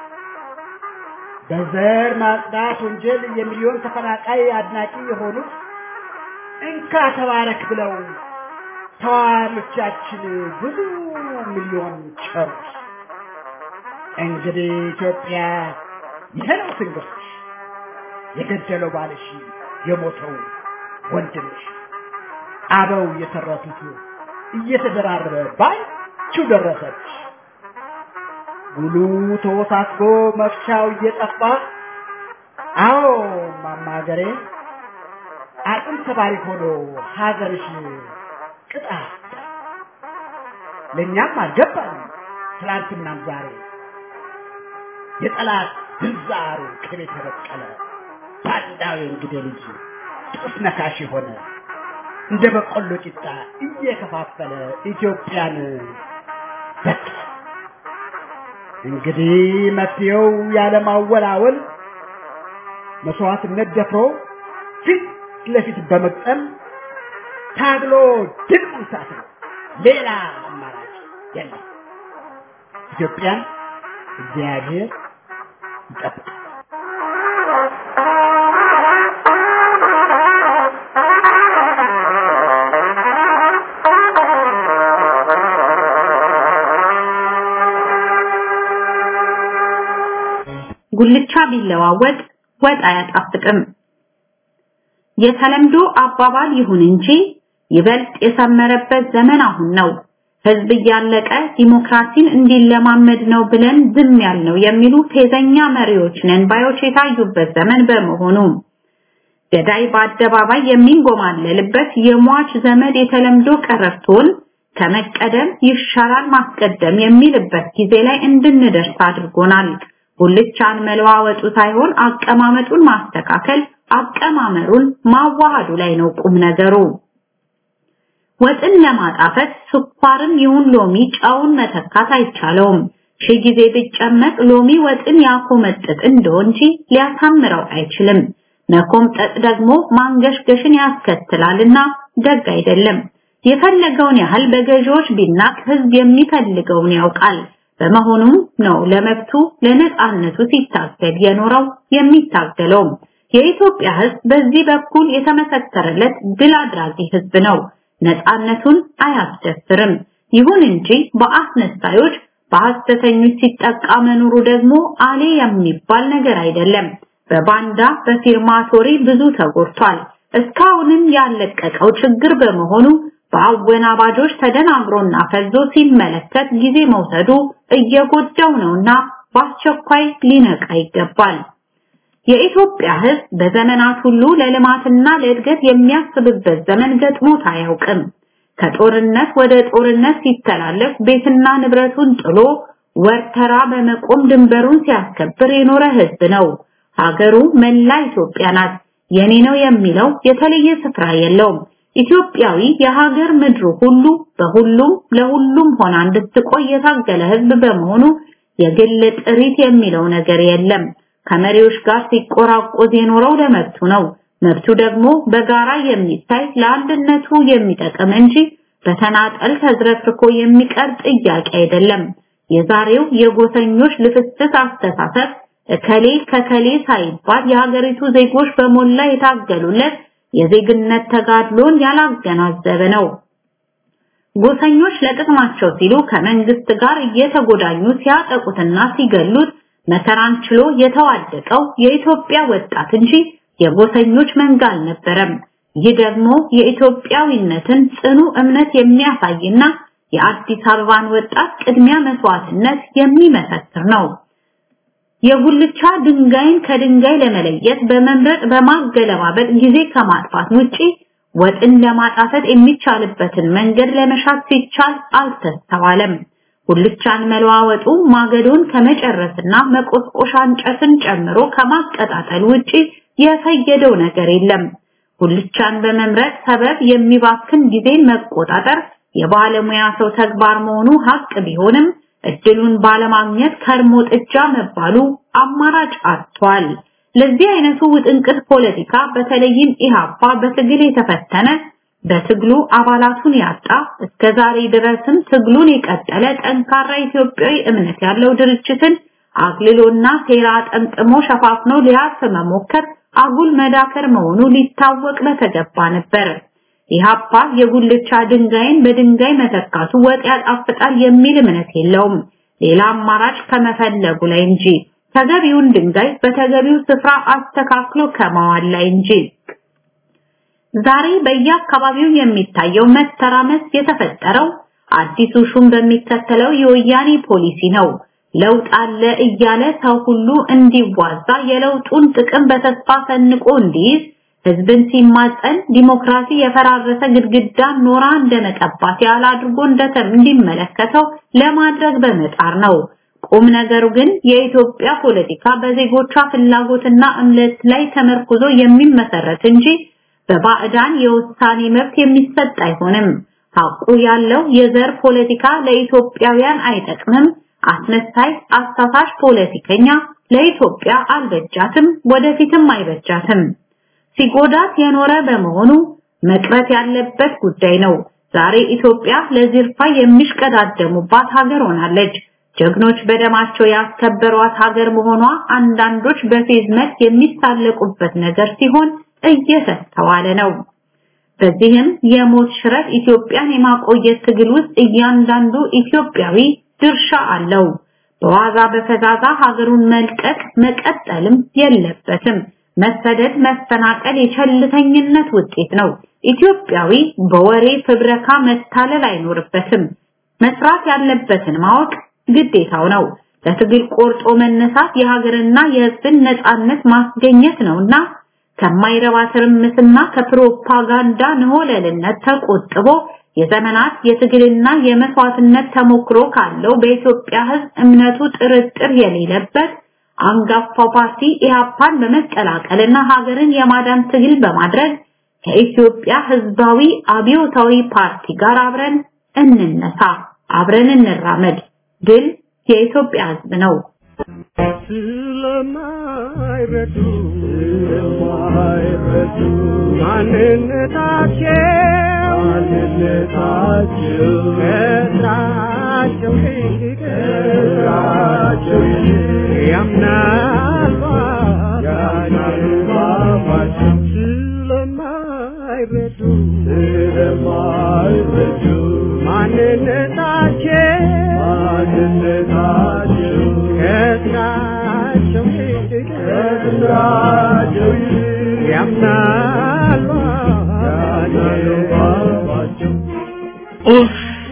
በዘር ማጽዳት ወንጀል የሚሊዮን ተፈናቃይ አድናቂ የሆኑት እንካ ተባረክ ብለው ተዋሪዎቻችን ብዙ ሚሊዮን ቸሩት። እንግዲህ ኢትዮጵያ ይሄ ነው ትንግርትሽ፣ የገደለው ባልሽ፣ የሞተው ወንድምሽ፣ አበው የተረቱት እየተደራረበ ባንቺው ደረሰች። ጉሉ ተወሳስቦ መፍቻው እየጠፋ አዎ ማማገሬ አጥም ተባሪ ሆኖ ሀገርሽ ቅጣ ለእኛም አልገባንም ትላንትናም ዛሬ የጠላት ግንዛሩ ቅቤ ተበቀለ ባንዳዊ እንግዴ ልጅ ጥስ ነካሽ የሆነ እንደ በቆሎ ቂጣ እየከፋፈለ ኢትዮጵያን በቃ እንግዲህ መፍትሄው ያለማወላወል መስዋዕትነት ደፍሮ ፊት ለፊት በመቅጠም ታግሎ ድል መንሳት ነው። ሌላ አማራጭ የለም። ኢትዮጵያን እግዚአብሔር ይጠብቃል። ጉልቻ ቢለዋወጥ ወጥ አያጣፍጥም። የተለምዶ አባባል ይሁን እንጂ ይበልጥ የሰመረበት ዘመን አሁን ነው። ህዝብ እያለቀ ዲሞክራሲን እንዲለማመድ ነው ብለን ዝም ያልነው የሚሉ ፌዘኛ መሪዎች ነን ባዮች የታዩበት ዘመን በመሆኑ ገዳይ በአደባባይ የሚንጎማለልበት የሟች ዘመድ የተለምዶ ቀረርቶን ከመቀደም ይሻላል ማስቀደም የሚልበት ጊዜ ላይ እንድንደርስ አድርጎናል። ጉልቻን መለዋወጡ ሳይሆን አቀማመጡን ማስተካከል፣ አቀማመሩን ማዋሃዱ ላይ ነው ቁም ነገሩ። ወጥን ለማጣፈጥ ስኳርም ይሁን ሎሚ ጨውን መተካት አይቻለውም። ሺህ ጊዜ ቢጨመቅ ሎሚ ወጥን ያኮመጥጥ እንደው እንጂ ሊያሳምረው አይችልም። መኮምጠጥ ደግሞ ማንገሽገሽን ያስከትላልና ደግ አይደለም። የፈለገውን ያህል በገዢዎች ቢናቅ ህዝብ የሚፈልገውን ያውቃል። በመሆኑም ነው ለመብቱ ለነጻነቱ ሲታገል የኖረው የሚታገለውም። የኢትዮጵያ ህዝብ በዚህ በኩል የተመሰከረለት ድል አድራጊ ህዝብ ነው። ነጻነቱን አያስደፍርም። ይሁን እንጂ በአስነሳዮች በሐሰተኞች ሲጠቃ መኖሩ ደግሞ አሌ የሚባል ነገር አይደለም። በባንዳ በፊርማቶሪ ብዙ ተጎድቷል። እስካሁንም ያለቀቀው ችግር በመሆኑ በአወናባጆች ተደናግሮና ፈዞ ሲመለከት ጊዜ መውሰዱ እየጎዳው ነውና በአስቸኳይ ሊነቃ ይገባል። የኢትዮጵያ ህዝብ በዘመናት ሁሉ ለልማትና ለእድገት የሚያስብበት ዘመን ገጥሞት አያውቅም። ከጦርነት ወደ ጦርነት ሲተላለፍ ቤትና ንብረቱን ጥሎ ወርተራ በመቆም ድንበሩን ሲያስከብር የኖረ ህዝብ ነው። ሀገሩ መላ ኢትዮጵያ ናት። የኔ ነው የሚለው የተለየ ስፍራ የለውም። ኢትዮጵያዊ የሀገር ምድሩ ሁሉ በሁሉም ለሁሉም ሆና እንድትቆይ የታገለ ህዝብ በመሆኑ የግል ጥሪት የሚለው ነገር የለም። ከመሪዎች ጋር ሲቆራቆዝ የኖረው ለመብቱ ነው። መብቱ ደግሞ በጋራ የሚታይ ለአንድነቱ የሚጠቅም እንጂ በተናጠል ተዝረክርኮ የሚቀር ጥያቄ አይደለም። የዛሬው የጎሰኞች ልፍስፍስ አስተሳሰብ እከሌ ከከሌ ሳይባል የሀገሪቱ ዜጎች በሞላ የታገሉለት የዜግነት ተጋድሎን ያላገናዘበ ነው። ጎሰኞች ለጥቅማቸው ሲሉ ከመንግስት ጋር እየተጎዳኙ ሲያጠቁትና ሲገሉት መከራን ችሎ የተዋደቀው የኢትዮጵያ ወጣት እንጂ የጎሰኞች መንጋ አልነበረም። ይህ ደግሞ የኢትዮጵያዊነትን ጽኑ እምነት የሚያሳይና የአዲስ አበባን ወጣት ቅድሚያ መስዋዕትነት የሚመሰክር ነው። የጉልቻ ድንጋይን ከድንጋይ ለመለየት በመምረጥ በማገለባበጥ ጊዜ ከማጥፋት ውጪ ወጥን ለማጣፈጥ የሚቻልበትን መንገድ ለመሻት ሲቻል አልተስተዋለም። ጉልቻን መለዋወጡ ማገዶን ከመጨረስና መቆስቆሻ እንጨትን ጨምሮ ከማቀጣጠል ውጪ የፈየደው ነገር የለም። ጉልቻን በመምረጥ ሰበብ የሚባክን ጊዜን መቆጣጠር የባለሙያ ሰው ተግባር መሆኑ ሀቅ ቢሆንም እድሉን ባለማግኘት ከርሞ ጥጃ መባሉ አማራጭ አጥቷል። ለዚህ አይነቱ ውጥንቅጥ ፖለቲካ በተለይም ኢሃፓ በትግል የተፈተነ በትግሉ አባላቱን ያጣ እስከ ዛሬ ድረስም ትግሉን የቀጠለ ጠንካራ ኢትዮጵያዊ እምነት ያለው ድርጅትን አግልሎና ሴራ ጠምጥሞ ሸፋፍኖ ሊያርፍ መሞከር አጉል መዳከር መሆኑ ሊታወቅ በተገባ ነበር። ኢሃፓ የጉልቻ ድንጋይን በድንጋይ መተካቱ ወጥ ያጣፍጣል የሚል እምነት የለውም። ሌላ አማራጭ ከመፈለጉ ላይ እንጂ ተገቢውን ድንጋይ በተገቢው ስፍራ አስተካክሎ ከማዋል ላይ እንጂ። ዛሬ በየአካባቢው የሚታየው መተራመስ የተፈጠረው አዲሱ ሹም በሚከተለው የወያኔ ፖሊሲ ነው። ለውጥ አለ እያለ ሰው ሁሉ እንዲዋዛ የለውጡን ጥቅም በተስፋ ሰንቆ እንዲይዝ ህዝብን ሲማጸን ዲሞክራሲ የፈራረሰ ግድግዳ ኖራ እንደመቀባት ያለ አድርጎ እንደተም እንዲመለከተው ለማድረግ በመጣር ነው። ቁም ነገሩ ግን የኢትዮጵያ ፖለቲካ በዜጎቿ ፍላጎትና እምነት ላይ ተመርኩዞ የሚመሰረት እንጂ በባዕዳን የውሳኔ መብት የሚሰጥ አይሆንም። ሐቁ ያለው የዘር ፖለቲካ ለኢትዮጵያውያን አይጠቅምም። አስመሳይ አሳሳሽ ፖለቲከኛ ለኢትዮጵያ አልበጃትም፣ ወደፊትም አይበጃትም። ሲጎዳት የኖረ በመሆኑ መቅረት ያለበት ጉዳይ ነው። ዛሬ ኢትዮጵያ ለዝርፋ የሚሽቀዳደሙባት ሀገር ሆናለች። ጀግኖች በደማቸው ያስከበሯት ሀገር መሆኗ አንዳንዶች በፌዝ መልክ የሚሳለቁበት ነገር ሲሆን እየተስተዋለ ነው። በዚህም የሞት ሽረት ኢትዮጵያን የማቆየት ትግል ውስጥ እያንዳንዱ ኢትዮጵያዊ ድርሻ አለው። በዋዛ በፈዛዛ ሀገሩን መልቀቅ መቀጠልም የለበትም። መሰደድ፣ መፈናቀል የቸልተኝነት ውጤት ነው። ኢትዮጵያዊ በወሬ ፍብረካ መታለል አይኖርበትም። መስራት ያለበትን ማወቅ ግዴታው ነው። ለትግል ቆርጦ መነሳት የሀገርና የሕዝብን ነጻነት ማስገኘት ነውና ከማይረባ ትርምስና ከፕሮፓጋንዳ ንሆለልነት ተቆጥቦ የዘመናት የትግልና የመስዋዕትነት ተሞክሮ ካለው በኢትዮጵያ ሕዝብ እምነቱ ጥርጥር የሌለበት አንጋፋው ፓርቲ ኢህአፓን በመቀላቀልና ሀገርን የማዳን ትግል በማድረግ ከኢትዮጵያ ሕዝባዊ አብዮታዊ ፓርቲ ጋር አብረን እንነሳ፣ አብረን እንራመድ። ድል የኢትዮጵያ ሕዝብ ነው። ስለማይረዱ ስለማይረዱ ማንነታቸው ማንነታቸው ከስራቸው ይልቅ ከስራቸው ይልቅ ያምናል ያምናል ባባቸው ስለማይረዱ ስለማይረዱ ማንነታቸው ማንነታቸው ከስራቸው ይልቅ ከስራቸው ይልቅ ያምናል ያምናል ባባቸው ኡፍ!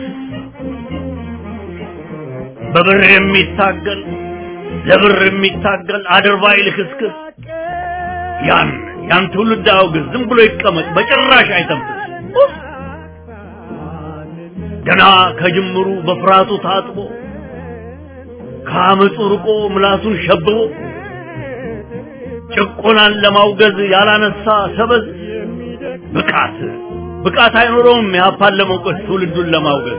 በብር የሚታገል ለብር የሚታገል አድርባይ ልክስክስ ያን ያን ትውልድ አውግዝ፣ ዝም ብሎ ይቀመጥ፣ በጭራሽ አይተንፍስ። ኡፍ! ገና ከጅምሩ በፍርሃቱ ታጥቦ ከአመፁ ርቆ ምላሱን ሸብቦ ጭቆናን ለማውገዝ ያላነሳ ሰበዝ ብቃት ብቃት አይኖረውም የሀፓን ለመውቀስ ትውልዱን ለማውገዝ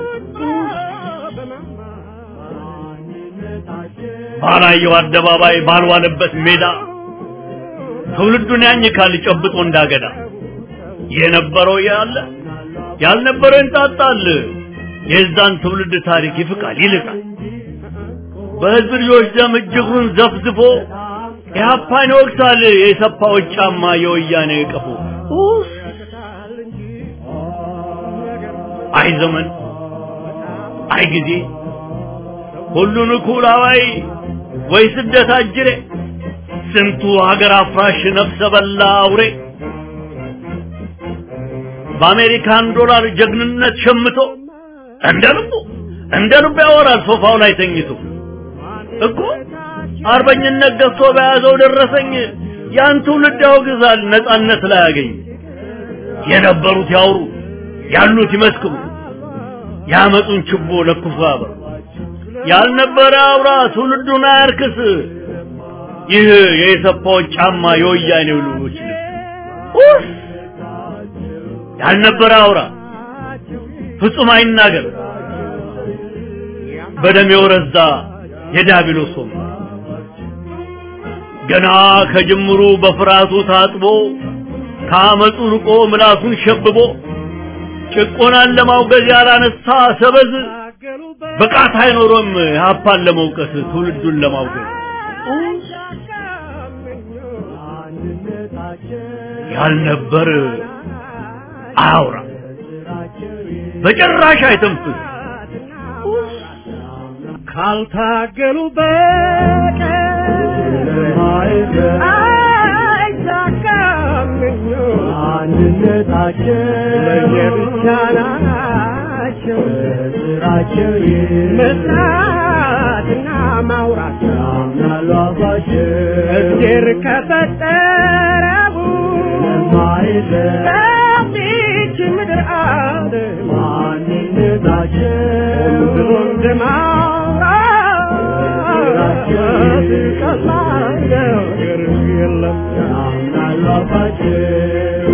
ባላየው አደባባይ ባልዋለበት ሜዳ ትውልዱን ያኝካል ጨብጦ እንዳገዳ የነበረው ያለ ያልነበረው ይንጣጣል የዛን ትውልድ ታሪክ ይፍቃል ይልቃል በህዝብ ልጆች ደም እጅግሩን ዘፍዝፎ ኢህአፓን ይወቅሳል የሰፋዎች ጫማ የወያኔ ቀፎ ኡስ! አይ ዘመን አይ ጊዜ ሁሉን እኩል አዋይ ወይ ስደት አጅሬ ስንቱ ሀገር አፍራሽ ነፍሰ በላ አውሬ በአሜሪካን ዶላር ጀግንነት ሸምቶ እንደ ልቡ እንደ ልቡ ያወራል ሶፋው ላይ ተኝቶ እኮ አርበኝነት ገፍቶ በያዘው ደረሰኝ ያን ትውልድ ያወግዛል ነጻነት ላይ ያገኝ የነበሩት ያውሩ ያሉት ይመስክሩ ያመጡን ችቦ ለኩሶ ያበሩ ያልነበረ አውራ ትውልዱን አያርክስ ይህ የኢሰፓዎች ጫማ የወያኔው ልጆች ልብስ ኡፍ! ያልነበረ አውራ ፍጹም አይናገር በደም የወረዛ የዲያብሎስ ወንበር ገና ከጅምሩ በፍርሃቱ ታጥቦ ከአመፁ ርቆ ምላሱን ሸብቦ ጭቆናን ለማውገዝ ያላነሳ ሰበዝ ብቃት አይኖሮም ሀፓን ለመውቀስ ትውልዱን ለማውገዝ ያልነበር አያውራ በጭራሽ አይተንፍስ ካልታገሉ በቀር አይሳካም አንድነታቸው ለየብቻ ናቸው ስራቸው መስራትና ማውራት ያምናሉ አባቸው እግዜር ከፈጠረው በዚች ምድር አለ ማንነታቸው ብሎ እንደማውራት ቀላል ነገር የለም ያምናሉ አባቸው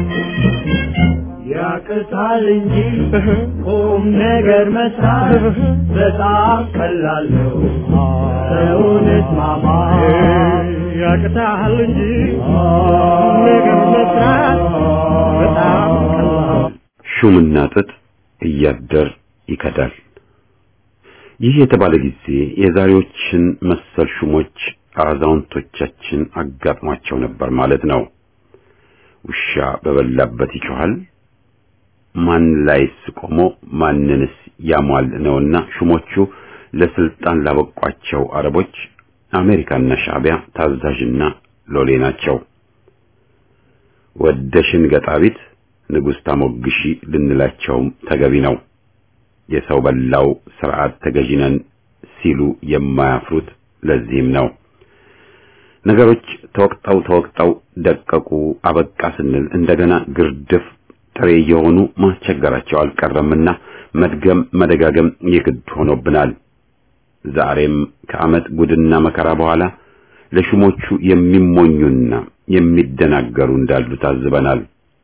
ያቅታል እንጂ ቁም ነገር መስራት በጣም ቀላል ነው። ሰውነት ማማ ያቅታል እንጂ ቁም ነገር መስራት በጣም ቀላል ሹምና ጥጥ እያደር ይከዳል። ይህ የተባለ ጊዜ የዛሬዎችን መሰል ሹሞች አዛውንቶቻችን አጋጥሟቸው ነበር ማለት ነው። ውሻ በበላበት ይጮሃል፣ ማን ላይስ ቆሞ ማንንስ ያሟል ነውና ሹሞቹ ለስልጣን ላበቋቸው አረቦች አሜሪካና ሻዕቢያ ታዛዥና ሎሌ ናቸው። ወደሽን ገጣቢት ንጉሥ ታሞግሺ ልንላቸውም ተገቢ ነው። የሰው በላው ስርዓት ተገዢነን ሲሉ የማያፍሩት ለዚህም ነው። ነገሮች ተወቅጠው ተወቅጠው ደቀቁ አበቃ ስንል እንደገና ግርድፍ ጥሬ የሆኑ ማስቸገራቸው አልቀረምና መድገም መደጋገም የግድ ሆኖብናል። ዛሬም ከዓመት ጉድና መከራ በኋላ ለሹሞቹ የሚሞኙና የሚደናገሩ እንዳሉ ታዝበናል።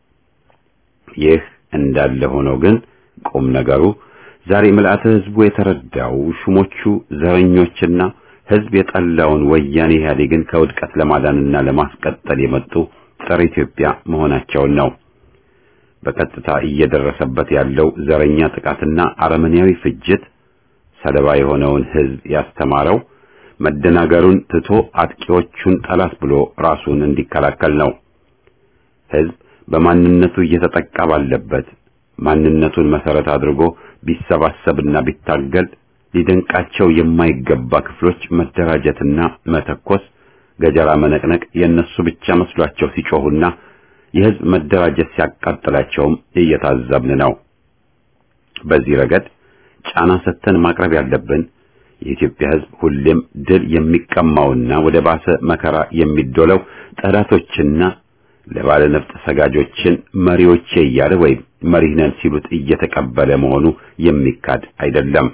ይህ እንዳለ ሆኖ ግን ቁም ነገሩ ዛሬ ምልአተ ሕዝቡ የተረዳው ሹሞቹ ዘረኞችና ሕዝብ የጠላውን ወያኔ ኢህአዴግን ከውድቀት ለማዳንና ለማስቀጠል የመጡ ጸረ ኢትዮጵያ መሆናቸውን ነው። በቀጥታ እየደረሰበት ያለው ዘረኛ ጥቃትና አረመኔያዊ ፍጅት ሰለባ የሆነውን ሕዝብ ያስተማረው መደናገሩን ትቶ አጥቂዎቹን ጠላት ብሎ ራሱን እንዲከላከል ነው። ሕዝብ በማንነቱ እየተጠቃ ባለበት ማንነቱን መሰረት አድርጎ ቢሰባሰብና ቢታገል ሊደንቃቸው የማይገባ ክፍሎች መደራጀትና መተኮስ፣ ገጀራ መነቅነቅ የእነሱ ብቻ መስሏቸው ሲጮሁና የሕዝብ መደራጀት ሲያቃጥላቸውም እየታዘብን ነው። በዚህ ረገድ ጫና ሰጥተን ማቅረብ ያለብን የኢትዮጵያ ሕዝብ ሁሌም ድል የሚቀማውና ወደ ባሰ መከራ የሚዶለው ጠላቶችና ለባለ ነፍጥ ሰጋጆችን መሪዎቼ እያለ ወይም መሪህ ነን ሲሉት እየተቀበለ መሆኑ የሚካድ አይደለም።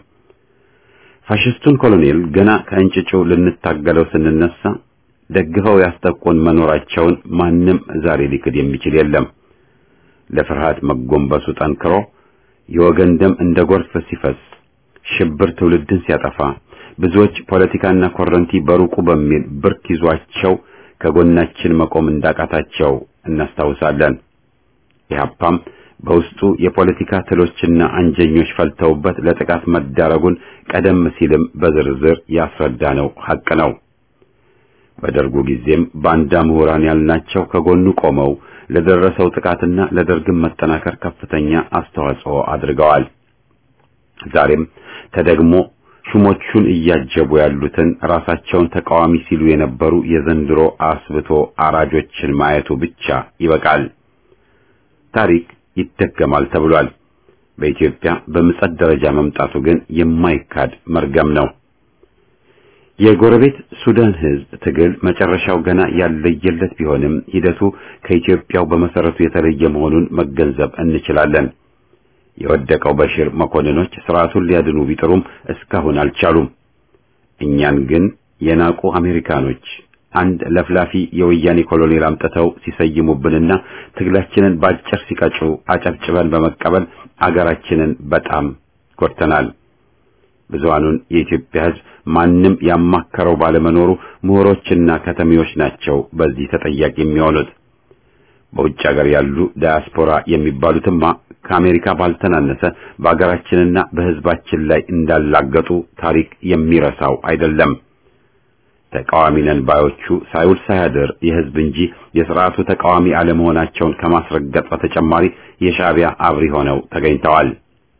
ፋሽስቱን ኮሎኔል ገና ከእንጭጩ ልንታገለው ስንነሳ ደግፈው ያስጠቁን መኖራቸውን ማንም ዛሬ ሊክድ የሚችል የለም። ለፍርሃት መጎንበሱ ጠንክሮ የወገን ደም እንደ ጎርፍ ሲፈስ ሽብር ትውልድን ሲያጠፋ ብዙዎች ፖለቲካና ኮረንቲ በሩቁ በሚል ብርክ ይዟቸው ከጎናችን መቆም እንዳቃታቸው እናስታውሳለን። ኢህአፓም በውስጡ የፖለቲካ ትሎችና አንጀኞች ፈልተውበት ለጥቃት መዳረጉን ቀደም ሲልም በዝርዝር ያስረዳነው ሐቅ ነው። በደርጉ ጊዜም ባንዳ ምሁራን ያልናቸው ከጎኑ ቆመው ለደረሰው ጥቃትና ለደርግም መጠናከር ከፍተኛ አስተዋጽኦ አድርገዋል። ዛሬም ተደግሞ ሹሞቹን እያጀቡ ያሉትን ራሳቸውን ተቃዋሚ ሲሉ የነበሩ የዘንድሮ አስብቶ አራጆችን ማየቱ ብቻ ይበቃል። ታሪክ ይደገማል ተብሏል። በኢትዮጵያ በምጸት ደረጃ መምጣቱ ግን የማይካድ መርገም ነው። የጎረቤት ሱዳን ሕዝብ ትግል መጨረሻው ገና ያለየለት ቢሆንም ሂደቱ ከኢትዮጵያው በመሰረቱ የተለየ መሆኑን መገንዘብ እንችላለን። የወደቀው በሽር መኮንኖች ስርዓቱን ሊያድኑ ቢጥሩም እስካሁን አልቻሉም። እኛን ግን የናቁ አሜሪካኖች አንድ ለፍላፊ የወያኔ ኮሎኔል አምጥተው ሲሰይሙብንና ትግላችንን ባጭር ሲቀጩ አጨብጭበን በመቀበል አገራችንን በጣም ጎድተናል። ብዙሃኑን የኢትዮጵያ ሕዝብ ማንም ያማከረው ባለመኖሩ ምሁሮችና ከተሜዎች ናቸው በዚህ ተጠያቂ የሚሆኑት። በውጭ ሀገር ያሉ ዳያስፖራ የሚባሉትማ ከአሜሪካ ባልተናነሰ በአገራችንና በሕዝባችን ላይ እንዳላገጡ ታሪክ የሚረሳው አይደለም። ተቃዋሚ ነን ባዮቹ ሳይውል ሳያድር የሕዝብ እንጂ የሥርዓቱ ተቃዋሚ አለመሆናቸውን ከማስረገጥ በተጨማሪ የሻዕቢያ አብሪ ሆነው ተገኝተዋል።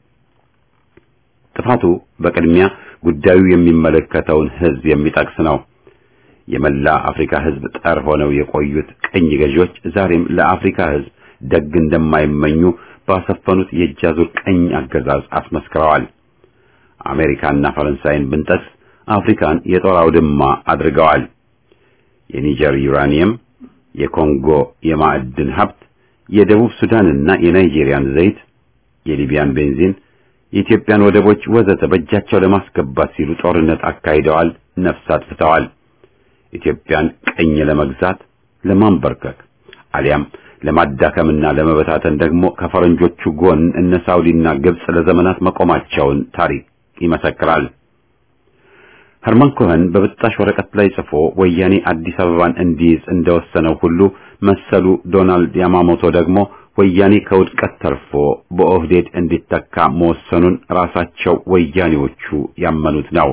ጥፋቱ በቅድሚያ ጉዳዩ የሚመለከተውን ሕዝብ የሚጠቅስ ነው። የመላ አፍሪካ ሕዝብ ጠር ሆነው የቆዩት ቅኝ ገዢዎች ዛሬም ለአፍሪካ ሕዝብ ደግ እንደማይመኙ ባሰፈኑት የእጅ አዙር ቅኝ አገዛዝ አስመስክረዋል። አሜሪካና ፈረንሳይን ብንጠቅስ አፍሪካን የጦር አውድማ አድርገዋል። የኒጀር ዩራኒየም፣ የኮንጎ የማዕድን ሀብት፣ የደቡብ ሱዳንና የናይጄሪያን ዘይት፣ የሊቢያን ቤንዚን፣ የኢትዮጵያን ወደቦች ወዘተ በእጃቸው ለማስገባት ሲሉ ጦርነት አካሂደዋል፣ ነፍስ አጥፍተዋል። ኢትዮጵያን ቅኝ ለመግዛት ለማንበርከክ አሊያም ለማዳከምና ለመበታተን ደግሞ ከፈረንጆቹ ጎን እነ ሳውዲና ግብጽ ለዘመናት መቆማቸውን ታሪክ ይመሰክራል። ኸርማን ኮኸን በብጣሽ ወረቀት ላይ ጽፎ ወያኔ አዲስ አበባን እንዲይዝ እንደወሰነው ሁሉ መሰሉ ዶናልድ ያማሞቶ ደግሞ ወያኔ ከውድቀት ተርፎ በኦህዴድ እንዲተካ መወሰኑን ራሳቸው ወያኔዎቹ ያመኑት ነው።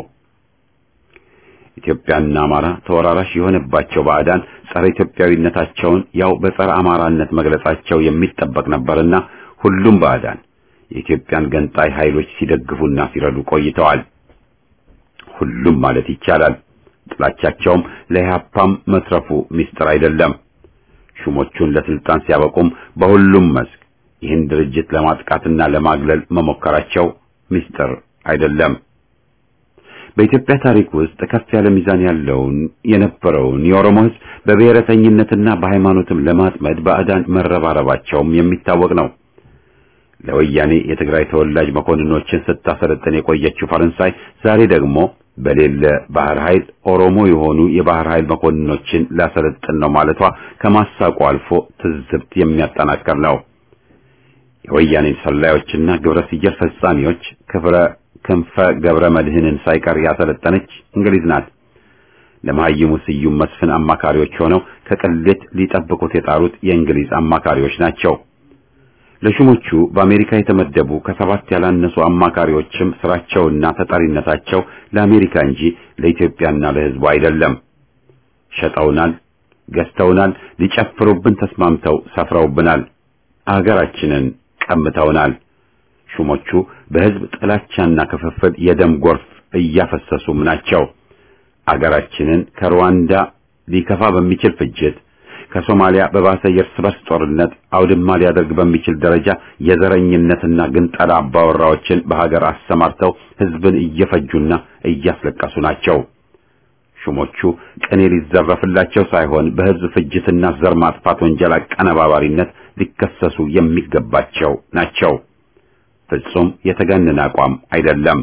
ኢትዮጵያና አማራ ተወራራሽ የሆነባቸው ባዕዳን ጸረ ኢትዮጵያዊነታቸውን ያው በጸረ አማራነት መግለጻቸው የሚጠበቅ ነበርና ሁሉም ባዕዳን የኢትዮጵያን ገንጣይ ኃይሎች ሲደግፉና ሲረዱ ቆይተዋል። ሁሉም ማለት ይቻላል። ጥላቻቸውም ለኢህአፓም መትረፉ ምስጢር አይደለም። ሹሞቹን ለስልጣን ሲያበቁም በሁሉም መስክ ይህን ድርጅት ለማጥቃትና ለማግለል መሞከራቸው ምስጢር አይደለም። በኢትዮጵያ ታሪክ ውስጥ ከፍ ያለ ሚዛን ያለውን የነበረውን የኦሮሞ ሕዝብ በብሔረተኝነትና በሃይማኖትም ለማጥመድ ባዕዳን መረባረባቸውም የሚታወቅ ነው። ለወያኔ የትግራይ ተወላጅ መኮንኖችን ስታሰለጥን የቆየችው ፈረንሳይ ዛሬ ደግሞ በሌለ ባህር ኃይል ኦሮሞ የሆኑ የባህር ኃይል መኮንኖችን ላሰለጥን ነው ማለቷ ከማሳቁ አልፎ ትዝብት የሚያጠናክር ነው። የወያኔን ሰላዮችና ግብረ ሲየር ፈጻሚዎች ክብረ ክንፈ ገብረ መድህንን ሳይቀር ያሰለጠነች እንግሊዝ ናት። ለመሐይሙ ስዩም መስፍን አማካሪዎች ሆነው ከቅሌት ሊጠብቁት የጣሩት የእንግሊዝ አማካሪዎች ናቸው። ለሹሞቹ በአሜሪካ የተመደቡ ከሰባት ያላነሱ አማካሪዎችም ስራቸውና ተጠሪነታቸው ለአሜሪካ እንጂ ለኢትዮጵያና ለሕዝቡ አይደለም። ሸጠውናል፣ ገዝተውናል፣ ሊጨፍሩብን ተስማምተው ሰፍረውብናል፣ አገራችንን ቀምተውናል። ሹሞቹ በሕዝብ ጥላቻና ክፍፍል የደም ጎርፍ እያፈሰሱም ናቸው። አገራችንን ከሩዋንዳ ሊከፋ በሚችል ፍጅት ከሶማሊያ በባሰ የእርስ በርስ ጦርነት አውድማ ሊያደርግ በሚችል ደረጃ የዘረኝነትና ግንጠላ አባወራዎችን በሀገር አሰማርተው ሕዝብን እየፈጁና እያስለቀሱ ናቸው። ሹሞቹ ቅኔ ሊዘረፍላቸው ሳይሆን በሕዝብ ፍጅትና ዘር ማጥፋት ወንጀል አቀነባባሪነት ሊከሰሱ የሚገባቸው ናቸው። ፍጹም የተጋነነ አቋም አይደለም።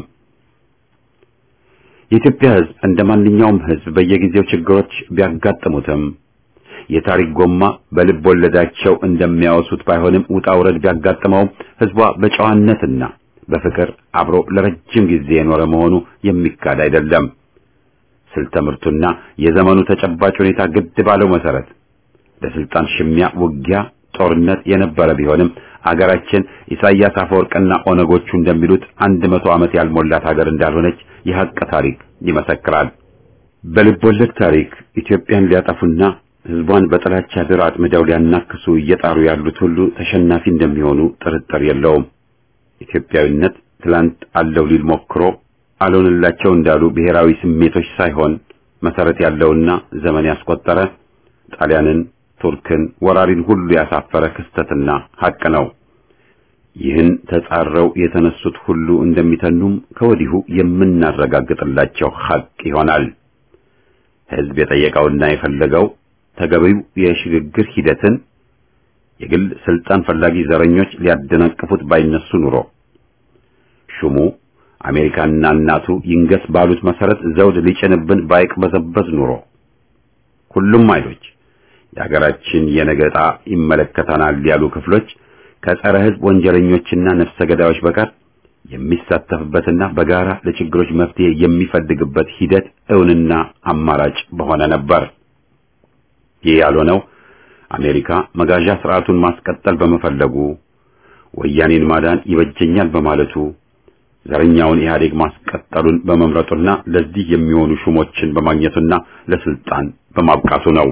የኢትዮጵያ ሕዝብ እንደ ማንኛውም ሕዝብ በየጊዜው ችግሮች ቢያጋጥሙትም የታሪክ ጎማ በልብ ወለዳቸው እንደሚያወሱት ባይሆንም ውጣ ውረድ ቢያጋጥመውም ሕዝቧ በጨዋነትና በፍቅር አብሮ ለረጅም ጊዜ የኖረ መሆኑ የሚካድ አይደለም። ስልተ ምርቱና የዘመኑ ተጨባጭ ሁኔታ ግድ ባለው መሰረት ለስልጣን ሽሚያ፣ ውጊያ፣ ጦርነት የነበረ ቢሆንም አገራችን ኢሳያስ አፈወርቅና ኦነጎቹ እንደሚሉት አንድ መቶ ዓመት ያልሞላት ሀገር እንዳልሆነች የሐቅ ታሪክ ይመሰክራል። በልቦለድ ታሪክ ኢትዮጵያን ሊያጠፉና ህዝቧን በጥላቻ ድር አጥምደው ሊያናክሱ እየጣሩ ያሉት ሁሉ ተሸናፊ እንደሚሆኑ ጥርጥር የለውም። ኢትዮጵያዊነት ትላንት አለው ሊል ሞክሮ አልሆንላቸው እንዳሉ ብሔራዊ ስሜቶች ሳይሆን መሰረት ያለውና ዘመን ያስቆጠረ ጣሊያንን፣ ቱርክን፣ ወራሪን ሁሉ ያሳፈረ ክስተትና ሐቅ ነው። ይህን ተጻረው የተነሱት ሁሉ እንደሚተኑም ከወዲሁ የምናረጋግጥላቸው ሐቅ ይሆናል። ህዝብ የጠየቀውና የፈለገው ተገቢው የሽግግር ሂደትን የግል ስልጣን ፈላጊ ዘረኞች ሊያደናቅፉት ባይነሱ ኑሮ ሹሙ አሜሪካና እናቱ ይንገስ ባሉት መሰረት ዘውድ ሊጭንብን ባይቅበዘበዝ ኑሮ ሁሉም ኃይሎች የሀገራችን የነገ ዕጣ ይመለከተናል ያሉ ክፍሎች ከጸረ ህዝብ ወንጀለኞችና ነፍሰ ገዳዮች በቀር የሚሳተፍበትና በጋራ ለችግሮች መፍትሄ የሚፈልግበት ሂደት እውንና አማራጭ በሆነ ነበር። ይህ ያልሆነው አሜሪካ መጋዣ ስርዓቱን ማስቀጠል በመፈለጉ ወያኔን ማዳን ይበጀኛል በማለቱ ዘረኛውን ኢህአዴግ ማስቀጠሉን በመምረጡና ለዚህ የሚሆኑ ሹሞችን በማግኘቱና ለስልጣን በማብቃቱ ነው።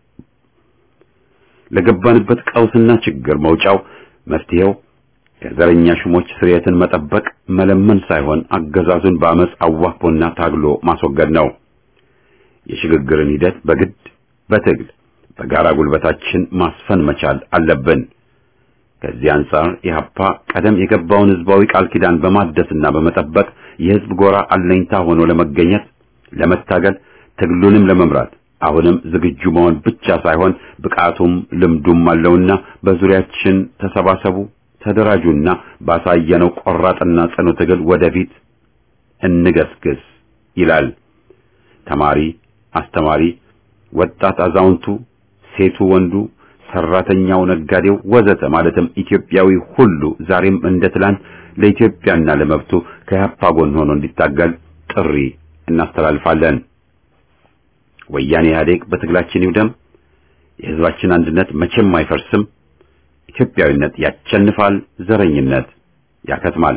ለገባንበት ቀውስና ችግር መውጫው መፍትሄው ከዘረኛ ሹሞች ስርየትን መጠበቅ መለመን ሳይሆን አገዛዙን በአመፅ አዋክቦና ታግሎ ማስወገድ ነው። የሽግግርን ሂደት በግድ በትግል በጋራ ጉልበታችን ማስፈን መቻል አለብን። ከዚህ አንጻር ኢህአፓ ቀደም የገባውን ህዝባዊ ቃል ኪዳን በማደስና በመጠበቅ የህዝብ ጎራ አለኝታ ሆኖ ለመገኘት ለመታገል ትግሉንም ለመምራት አሁንም ዝግጁ መሆን ብቻ ሳይሆን ብቃቱም ልምዱም አለውና በዙሪያችን ተሰባሰቡ፣ ተደራጁና ባሳየነው ቆራጥና ጽኑ ትግል ወደፊት እንገስግስ ይላል። ተማሪ፣ አስተማሪ፣ ወጣት፣ አዛውንቱ፣ ሴቱ፣ ወንዱ፣ ሰራተኛው፣ ነጋዴው ወዘተ ማለትም ኢትዮጵያዊ ሁሉ ዛሬም እንደ ትላንት ለኢትዮጵያና ለመብቱ ከያፓ ጎን ሆኖ እንዲታገል ጥሪ እናስተላልፋለን። ወያኔ ኢህአዴግ በትግላችን ይውደም። የህዝባችን አንድነት መቼም አይፈርስም። ኢትዮጵያዊነት ያቸንፋል፣ ዘረኝነት ያከትማል።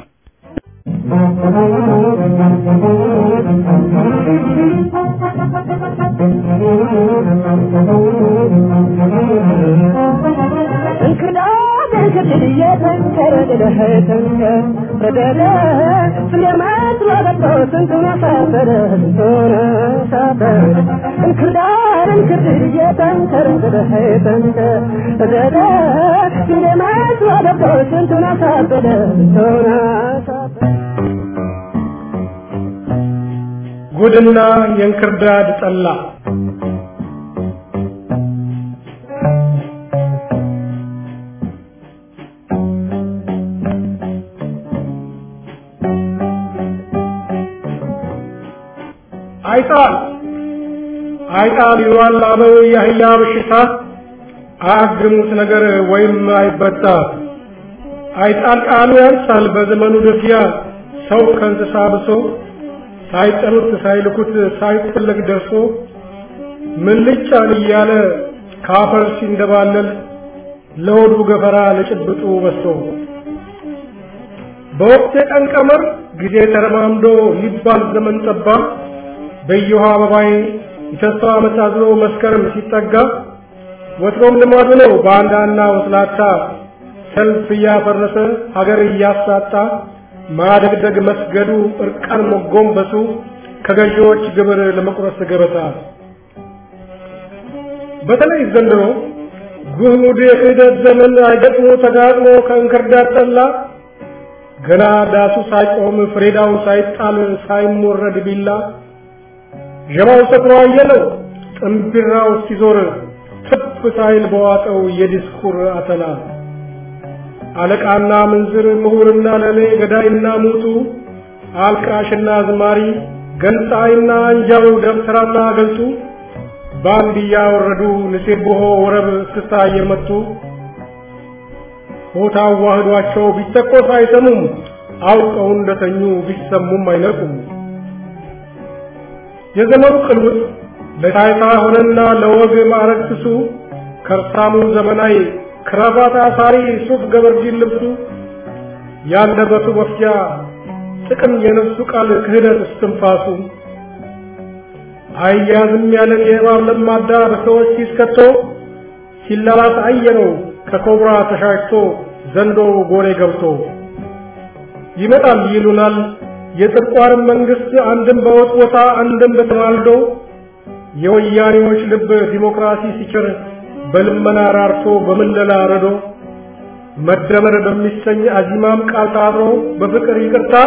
ጉድና የእንክርዳድ ጠላ አይጣል አይጣል ይሏል አበው የአህያ በሽታ አያግሙት ነገር ወይም አይበጣ አይጣል ቃሉ ያንሳል በዘመኑ ደፊያ ሰው ከእንስሳ ብሶ ሳይጠሩት ሳይልኩት ሳይፈለግ ደርሶ ምን ልጫን እያለ ካፈር ሲንደባለል ለሆዱ ገፈራ ለጭብጡ በሶ በወቅት የቀን ቀመር ጊዜ ተረማምዶ ይባል ዘመን ጠባ በየውሃ አበባይ የተስፋ ዓመት አዝሎ መስከረም ሲጠጋ ወትሮም ልማዱ ነው ባንዳና ወስላታ ሰልፍ እያፈረሰ ሀገር እያሳጣ ማደግደግ መስገዱ እርቃን መጎንበሱ ከገዢዎች ግብር ለመቁረስ ገበታ በተለይ ዘንድሮ ጉድ የክህደት ዘመን አይገጥሞ ተጋጥሞ ከእንክርዳድ ጠላ ገና ዳሱ ሳይቆም ፍሬዳው ሳይጣል ሳይሞረድ ቢላ ጀማው ሰክሮ አየለው ጥንቢራው ሲዞር ትፍ ሳይል በዋጠው የዲስኩር አተላ አለቃና ምንዝር ምሁርና ለሌ ገዳይና ሙቱ አልቃሽና ዝማሪ ገንጣይና አንጃው ደብተራና ገልጡ ባንድ እያወረዱ ንሴብሖ ወረብ እስክስታ እየመቱ ሆታ አዋህዷቸው ቢተኮስ አይሰሙም አውቀው እንደተኙ ቢሰሙም አይነቁም። የዘመኑ ቅልውጥ ለታይታ ሆነና ለወግ ማዕረግ ስሱ ከርሳሙ ዘመናዊ ክራባት አሳሪ ሱፍ ገበርጂን ልብሱ ያንደበቱ መፍጃ ጥቅም የነፍሱ ቃል ክህደት እስትንፋሱ አያዝም ያለን የእባብ ለማዳ በሰዎች ሲስከቶ ሲላላስ አየነው ከኮብራ ተሻሽቶ ዘንዶ ጎሬ ገብቶ ይመጣል ይሉናል የጥርቋርን መንግስት አንድም በወጥ ቦታ አንድም በተማልዶ የወያኔዎች ልብ ዲሞክራሲ ሲችር በልመና ራርቶ በምለላ ረዶ መደመር በሚሰኝ አዚማም ቃል ታብሮ በፍቅር ይቅርታ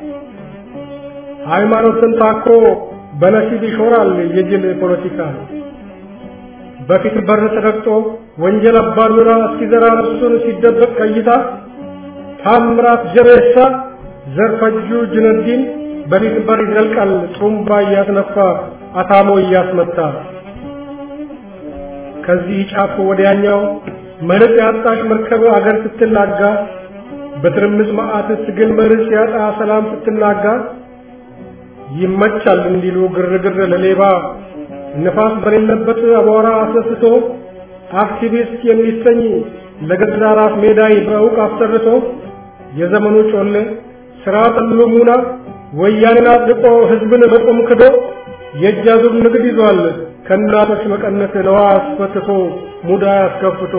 ሃይማኖትን ታኮ በነሲብ ይሾራል የጅል ፖለቲካ በፊት በር ተረግጦ ወንጀል አባዱራ እስኪዘራ እሱን ሲደበቅ ከይታ ታምራት ጀቤሳ ዘርፈጁ ጅነዲን በፊት በር ይዘልቃል ጥሩምባ እያስነፋ አታሞ እያስመታ ከዚህ ጫፍ ወዲያኛው መርጽ ያጣሽ መርከብ አገር ስትናጋ በትርምስ መዓት ትግል መርጽ ያጣ ሰላም ስትናጋ ይመቻል እንዲሉ ግርግር ለሌባ ንፋስ በሌለበት አቧራ አስነስቶ አክቲቪስት የሚሰኝ ለገዛ ራስ ሜዳይ በእውቅ አሰርቶ የዘመኑ ጮሌ ስራ ጠሉ ሙና ወያኔን አጥቆ ህዝብን በቁም ክዶ የእጅ አዙር ንግድ ይዟል ከእናቶች መቀነት ለዋ አስፈትቶ ሙዳ አስከፍቶ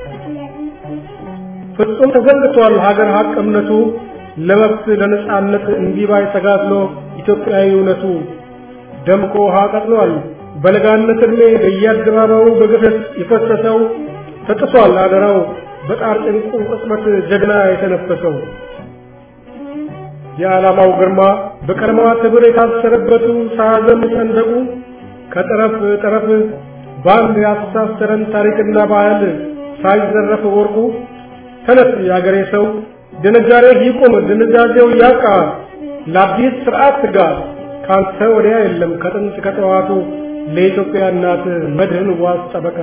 ፍጹም ተዘንግቷል ሀገር ሀቅ እምነቱ ለመብት ለነጻነት እንዲባይ ተጋድሎ ኢትዮጵያዊ እውነቱ ደምቆ ውሃ ቀጥሏል በለጋነት ዕድሜ በየአደባባዩ በግፍት የፈሰሰው ተጥሷል አደራው በጣር ጭንቁ ቅጽበት ጀግና የተነፈሰው የዓላማው ግርማ በቀለማዋ ትብር የታሰረበቱ ሳያዘም ሰንደቁ ከጠረፍ ጠረፍ በአንድ ያስተሳሰረን ታሪክና ባህል ሳይዘረፍ ወርቁ ተነስ የአገሬ ሰው ድንጋሬ ይቁም ድንዛዜው ያቃ ለአዲስ ስርዓት ትጋ ካንተ ወዲያ የለም ከጥንት ከጠዋቱ ለኢትዮጵያ እናት መድህን ዋስ ጠበቃ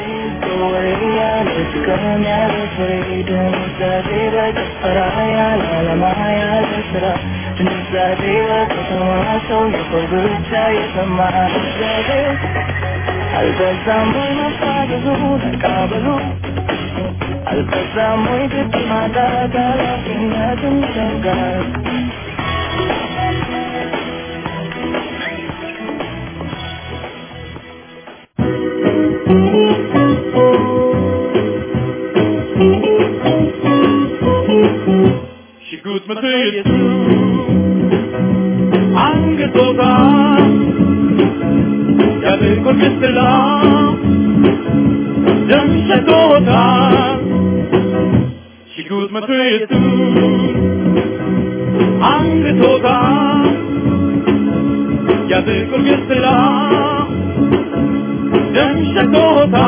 አልበዛም ወይ መፋዘዙ ተቃበሉ አልበዛም ወይ ግድ ማጣት ኃላፊነትን ይጠይቃል ሽጉጥ መትየቱ አንገቶታ ያብቁር ክትላ ደም ሸቶታ ሽጉጥ መትየቱ አንገቶታ ያብቁር ክትላ ደም ሸቶታ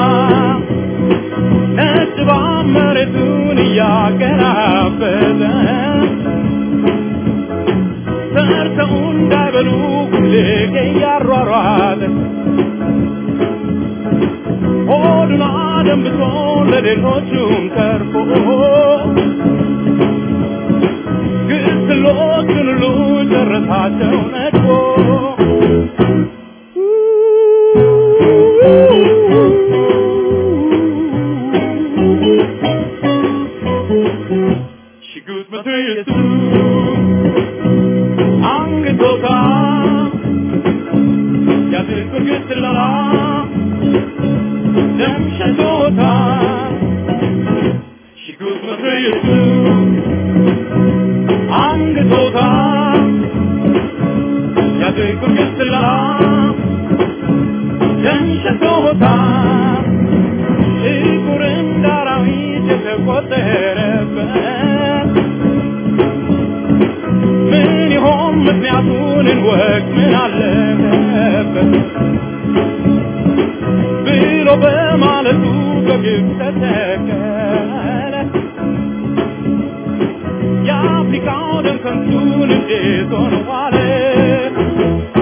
ነጭባ መሬቱን እያገራበዘ ሰርተው እንዳይበሉ ሁሌ እያሯሯጠ ሆዱን አደንብቶ ለሌሎቹም ተርፎ ግስሎቹን ሁሉ ጨረሳቸው ነድፎ ሽጉጥ መትየቱ አንገቶታ ያብቁር ክትላ ደም ሸቶታ ሽጉጥ መትየቱ አንገቶታ ያብቁር ክትላ ደም ሸቶታ ጥቁር እንደ አራዊት የተቆጠረበት ምን ይሆን ምክንያቱን እንወቅ ምን አለበት ብሎ በማለቱ በግብ ተተከለ የአፍሪካው ደም ከንቱን እንዴት ሆነ ዋለ